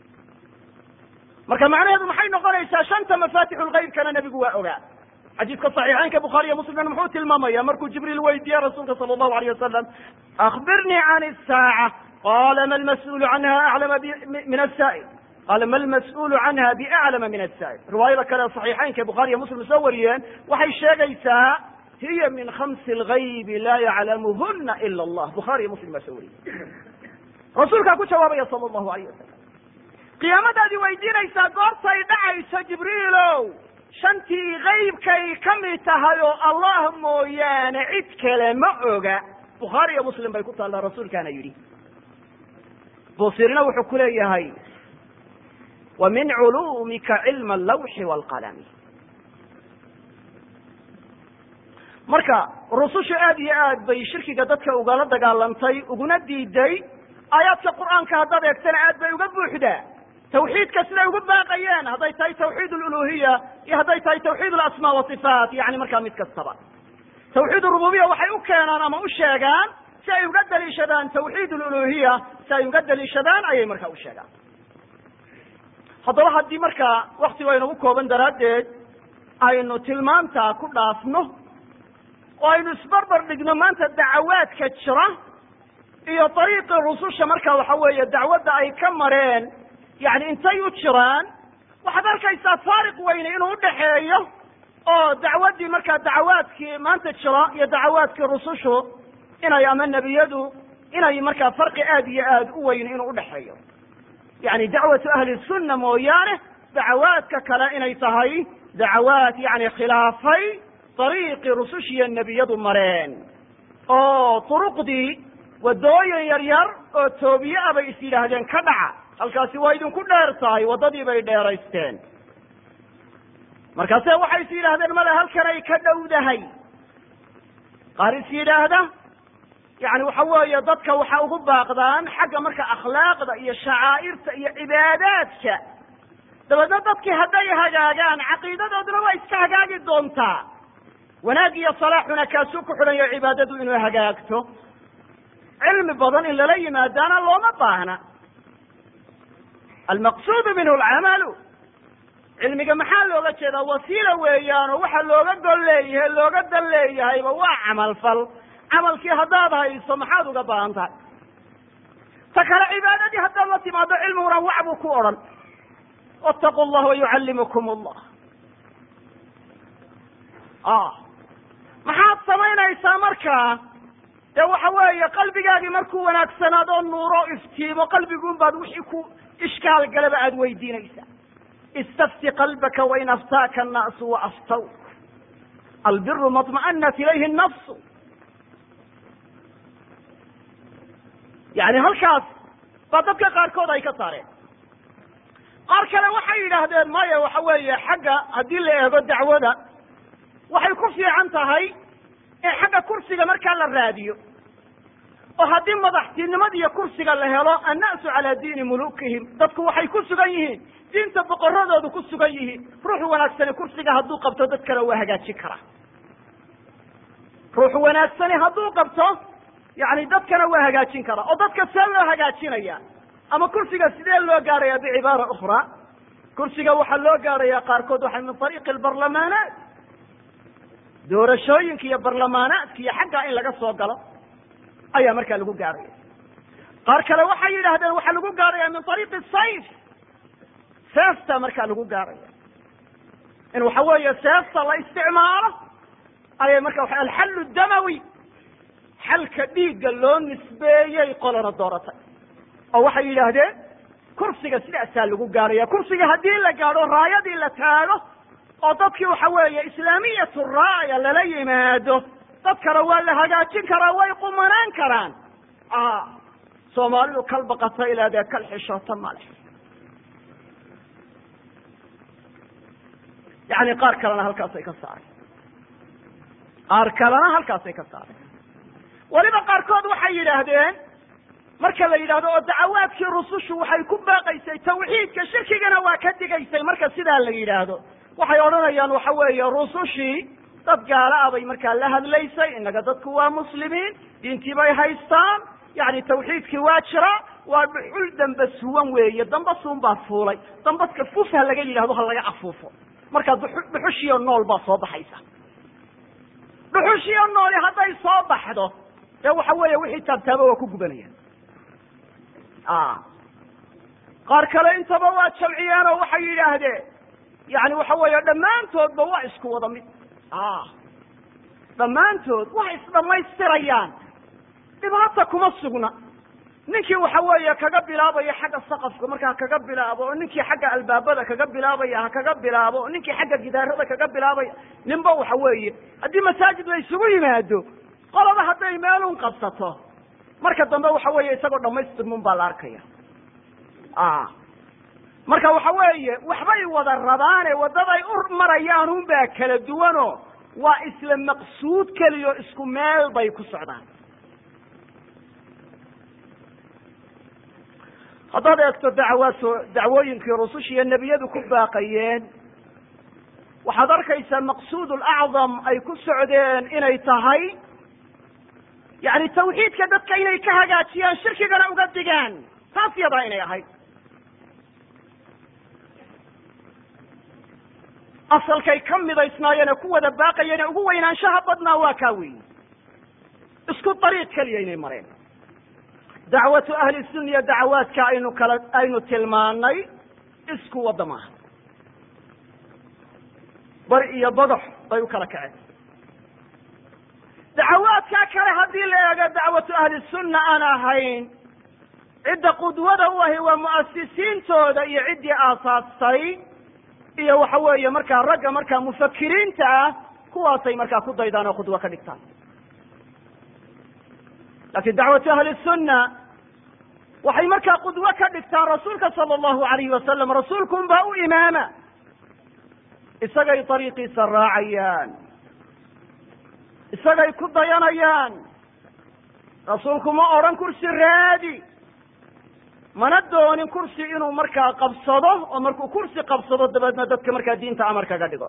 marka macnaheedu maxay noqonaysaa shanta mafatixu lgaybkana nebigu waa ogaa xadiiska صaxiixeynka bukhaariyo muslimna muxuu tilmaamaya markuu jibriil weydiiye rasuulka sala allahu alayh wasalam akbirnii can الsaaca qala ma lmas'uulu canha aclama min asaa'il qala ma lmas'uulu canha biaclama min asaa'il riwaayada kale صaxiixeynka bukhaariyo muslim soo wariyeen waxay sheegaysaa hiya min khamsi اlgaybi laa yaclamuhuna ila allah bukhaariyo muslim baa soo wariyey rasuulkaa ku jawaabaya sala allahu alayh wasalam qiyaamadaadi weydiinaysaa goortay dhacayso jibriilow shantii kaybkay ka mid tahay oo allah mooyaane cid kale ma oga bukhaari iyo muslim bay ku taallaa rasuulkaana yidhi buusirina wuxuu ku leeyahay wa min culuumika cilma allawxi waalqalami marka rusushu aad iyo aad bay shirkiga dadka ugala dagaalantay uguna diiday aayaadka qur'aanka haddaad eegtana aad bay uga buuxdaa tawxiidka siday ugu baaqayeen hadday tahay tawxiid aluluhiya iyo hadday tahay tawxiid alasmaa wasifaat yani markaa mid kastaba tawxiid rububiya waxay u keenaan ama u sheegaan si ay uga daliishadaan tawxiid aluluhiya si ay uga daliishadaan ayay markaa u sheegaan haddaba haddii markaa waktigu aynagu kooban daraaddeed aynu tilmaamtaa ku dhaafno oo aynu isbarbar dhigno maanta dacawaadka jira iyo dariiqii rususha marka waxa weeye dacwadda ay ka mareen yani intay u jiraan waxaad arkaysaa faariq weyne inuu udhaxeeyo oo dacwaddii markaa dacawaadkii maanta jira iyo dacawaadkii rusushu inay ama nebiyadu inay markaa farqi aad iyo aad u weyn inuu udhaxeeyo yani dacwatu ahli sunna mooyaane dacawaadka kale inay tahay dacawaad yani khilaafay dariiqii rusushiiyo nebiyadu mareen oo turuqdii waddooyin yar yar oo toobiye ah bay is yidhaahdeen ka dhaca halkaasi waa idinku dheer tahay waddadii bay dheeraysteen markaase waxay is yidhaahdeen male halkan ay ka dhowdahay qaar is yidhaahda yani waxa weeye dadka waxa ugu baaqdaan xagga marka akhlaaqda iyo shacaa'irta iyo cibaadaadka dabeedna dadkii hadday hagaagaan caqiidadooduna waa iska hagaagi doontaa wanaag iyo salaaxuna kaasuu ku xidhan yaho cibaadadu inuu hagaagto cilmi badan in lala yimaadaana looma baahna almaqsuudu minhu alcamalu cilmiga maxaa looga jeedaa wasiila weeyaan oo waxa looga gol leeyahay looga dan leeyahayba waa camalfal camalkii haddaad hayso maxaad uga baahan tahay ta kale cibaadadii haddaad la timaado cilmiguna wac buu ku odhan wاtaqu llah wayucallimukum allah maxaad samaynaysaa markaa dee waxa weeye qalbigaagii markuu wanaagsanaado nuuro iftiimo qalbiguun baad wixii ku ishkaal galaba aada weydiinaysaa istafti qalbaka wain aftaaka annaasu waaftaw albiru maطma'anat ilayhi الnafsu yani halkaas baa dadka qaarkood ay ka saareen qaar kale waxay yidhaahdeen maya waxa weeye xagga haddii la eego dacwada waxay ku fiican tahay in xagga kursiga markaa la raadiyo oo haddii madaxtinimada iyo kursiga la helo anna'su calaa diini mulukihim dadku waxay ku sugan yihiin diinta boqoradoodu ku sugan yihiin ruux wanaagsani kursiga hadduu qabto dadkana waa hagaajin karaa ruux wanaagsani hadduu qabto yani dadkana waa hagaajin karaa oo dadka see loo hagaajinaya ama kursiga sidee loo gaaraya bicibaara ukhraa kursiga waxaa loo gaaraya qaarkood waxay min ariiqi albarlamaanaat doorashooyinka iyo barlamaanaadka iyo xaggaa in laga soo galo ayaa markaa lagu gaaraya qaar kale waxay yidhaahdeen waxaa lagu gaaraya min ariiqi sayf seefta markaa lagu gaaraya in waxa weeye seefta la isticmaalo ayay marka waa alxallu damawi xalka dhiigga loo nisbeeyey qolana dooratay oo waxay yidhaahdeen kursiga sidaasaa lagu gaaraya kursiga haddii la gaadho raayadii la taago oo dadkii waxa weeye islaamiyatu raaya lala yimaado dadkana waa la hagaajin karaa way qumanaan karaan soomaalidu kal baqata ilaadee kal xishoota male yani qaar kalena halkaasay ka saareen qaar kalena halkaasay ka saareen weliba qaarkood waxay yidhaahdeen marka la yidhahdo oo dacawaadkii rusushu waxay ku baaqaysay tawxiidka shirkigana waa ka digaysay marka sidaa la yidhaahdo waxay odhanayaan waxa weeye rusushii dad gaala ah bay markaa la hadlaysay innaga dadku waa muslimiin diintii bay haystaan yani tawxiidkii waa jira waa dhuxul damba suwan weeye damba suun baa fuulay dambaska fuf ha laga yidhahdo ha laga afuufo marka dhuxushiyo nool baa soo baxaysa dhuxushiyo nooli hadday soo baxdo dee waxa weeye wixii taabtaaba waa ku gubanayaan qaar kale intaba waa jamciyeen oo waxay yidhaahdeen yani waxa weeye dhammaantoodba waa isku wada mid dhammaantood waxay isdhamaystirayaan dhibaata kuma sugna ninkii waxa weeye kaga bilaabaya xagga saqafka markaa kaga bilaabo oo ninkii xagga albaabada kaga bilaabaya ha kaga bilaabo oo ninkii xagga gidaarada kaga bilaabaya ninba waxa weeye haddii masaajid la isugu yimaado qolaba hadday meelun qabsato marka dambe waxa weeye isagoo dhamaystirmun baa la arkaya marka waxa weeye waxbay wada rabaane waddaday u marayaan un baa kala duwano waa isla maqsuud keliyo isku meel bay ku socdaan haddaad eegto dacwaadso dacwooyinkii rususha iyo nebiyadu ku baaqayeen waxaad arkaysaa maqsuud lacdam ay ku socdeen inay tahay yani tawxiidka dadka inay ka hagaajiyaan shirkigana uga digaan taas yadaa inay ahayd asalkay ka midaysnaayeene ku wada baaqayeene ugu weynaanshaha badnaa waa kaa weyi isku dariiq keliya inay mareen dacwatu ahli sunna iyo dacawaadka aynu kala aynu tilmaanay isku wadda maaha bari iyo badax bay u kala kaceen dacawaadkaa kale haddii la eego dacwatu ahli sunna aan ahayn cidda qudwada u ahi waa mu'asisiintooda iyo ciddii aasaastay iyo waxa weeye markaa ragga markaa mufakiriinta ah kuwaasay markaa ku daydaan oo khudwo ka dhigtaan laakiin dacwatu ahli sunna waxay markaa qudwo ka dhigtaan rasuulka sala allahu alayhi wasalam rasuulkun baa u imaama isagay dariiqiisa raacayaan isagay ku dayanayaan rasuulku ma odhan kursi raadi mana doonin kursi inuu markaa qabsado oo markuu kursi qabsado dabeedna dadka markaa diinta amar kaga dhigo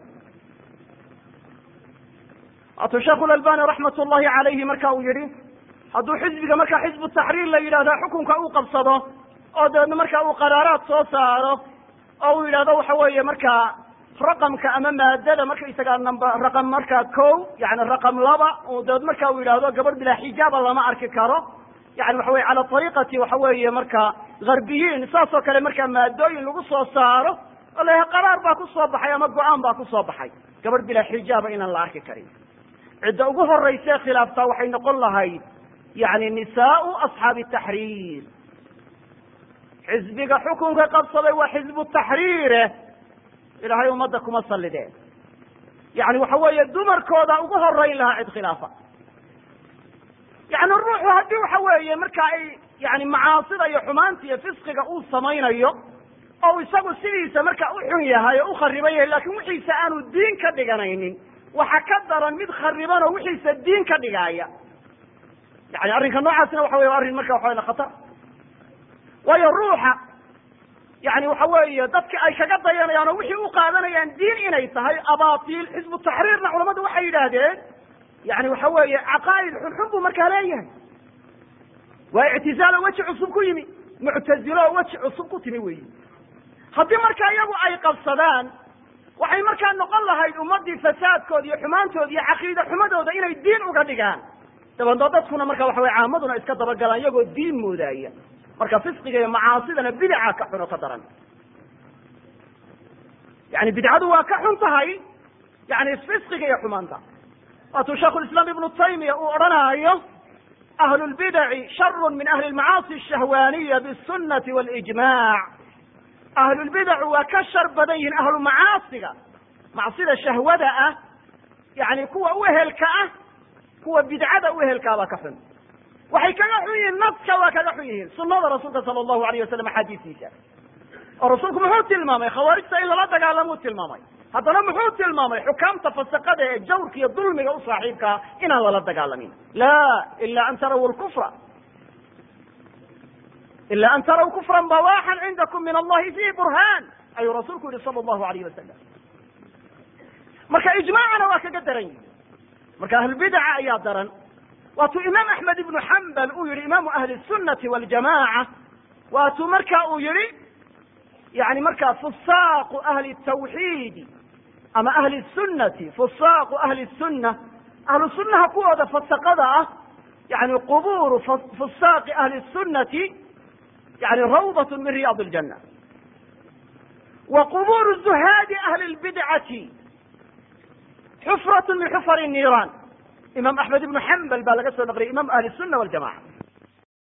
waatuu sheekhu lalbani raxmat ullahi calayhi marka uu yihi hadduu xisbiga markaa xisbu taxriir la yidhahda xukunka uu qabsado oo dabeedna markaa uu qaraaraad soo saaro oo uu yidhahdo waxa weeye markaa raqamka ama maadada markaysagaa number raqam markaa ko yani raqam laba dabeed marka uu yidhaahdo gabadh bilaa xijaaba lama arki karo yani waxa weye cala ariiqati waxa weeye marka garbiyiin saas oo kale markaa maadooyin lagu soo saaro oo la qaraar baa ku soo baxay ama go-aan baa ku soo baxay gabadh bilaa xijaaba inaan la arki karin cidda ugu horayse khilaaftaa waxay noqon lahayd yani nisaau asxaabi taxriir xisbiga xukunka qabsaday waa xisbu taxriire ilahay ummadda kuma sallideen yani waxa weeye dumarkooda ugu horeyn lahaa cid khilaafa yani ruuxu haddii waxa weeye marka ay yani macaasida iyo xumaanta iyo fisqiga uu samaynayo oo isagu sidiisa marka u xun yahay oo u khariban yahay lakin wixiisa aanu diin ka dhiganaynin waxa ka daran mid khariban oo wixiisa diin ka dhigaaya yani arrinka noocaasina waxa wey arrin marka waxa khatar waayo ruuxa yani waxa weeye dadka ay kaga dayanayaan oo wixii u qaadanayaan diin inay tahay abatil xisbu taxriirna culamadu waxay yidhaahdeen yani waxa weeye caqaa'id xunxun buu markaa leeyahay waa ictizaalo weji cusub ku yimi muctazilo oo weji cusub ku timi weyi haddii marka iyagu ay qabsadaan waxay markaa noqon lahayd ummadii fasaadkooda iyo xumaantooda iyo caqiida xumadooda inay diin uga dhigaan dabeedna dadkuna marka waxa weye caamaduna iska dabagalaan iyagoo diin moodaaya marka fisqiga iyo macaasidana bidaca ka xun oo ka daran yani bidcadu waa ka xun tahay yani fisqiga iyo xumaanta waatuu shaikhulislaam ibnu taymiya uu odhanaayo ahlu lbidaci sharu min ahli lmacaasi ashahwaaniya bisunati walijmac ahlulbidacu waa ka shar badan yihiin ahlu macaasiga macsida shahwada ah yani kuwa uhelka ah kuwa bidcada uhelkaa baa ka xun waxay kaga xun yihiin naska waa kaga xun yihiin sunada rasuulka sala allahu alayh wasalam axaadiistiisa oo rasuulku muxuu tilmaamay khawaarijta in lala dagaalamuu tilmaamay haddana muxuu tilmaamay xukaamta fasaqada ee jawrka iyo dulmiga u saaxiibkaa inaan lala dagaalamin la ila an taraw lkufra ila an taraw kufran bawaxan cindakum min allahi fihi burhan ayuu rasuulku yihi sala allahu alayh wasalam marka ijmaacana waa kaga daran yihi marka ahlulbidaca ayaa daran waatuu imaam axmed ibnu xambal uu yihi imaamu ahli sunati waljamaca waatuu marka uu yihi yani markaa fusaaqu ahli tawxiidi ama ahli sunati fusaaqu ahli sunna ahlu sunaha kuwooda fasaqada ah yani quburu fusaaqi ahli sunati yani rawdat min riyaad اljana wa quburu zuhaadi ahli lbidcati xufrat min xufar niiraan imaam axmed ibnu xambal baa laga soo naqliyay imam ahli الsuna waljamaca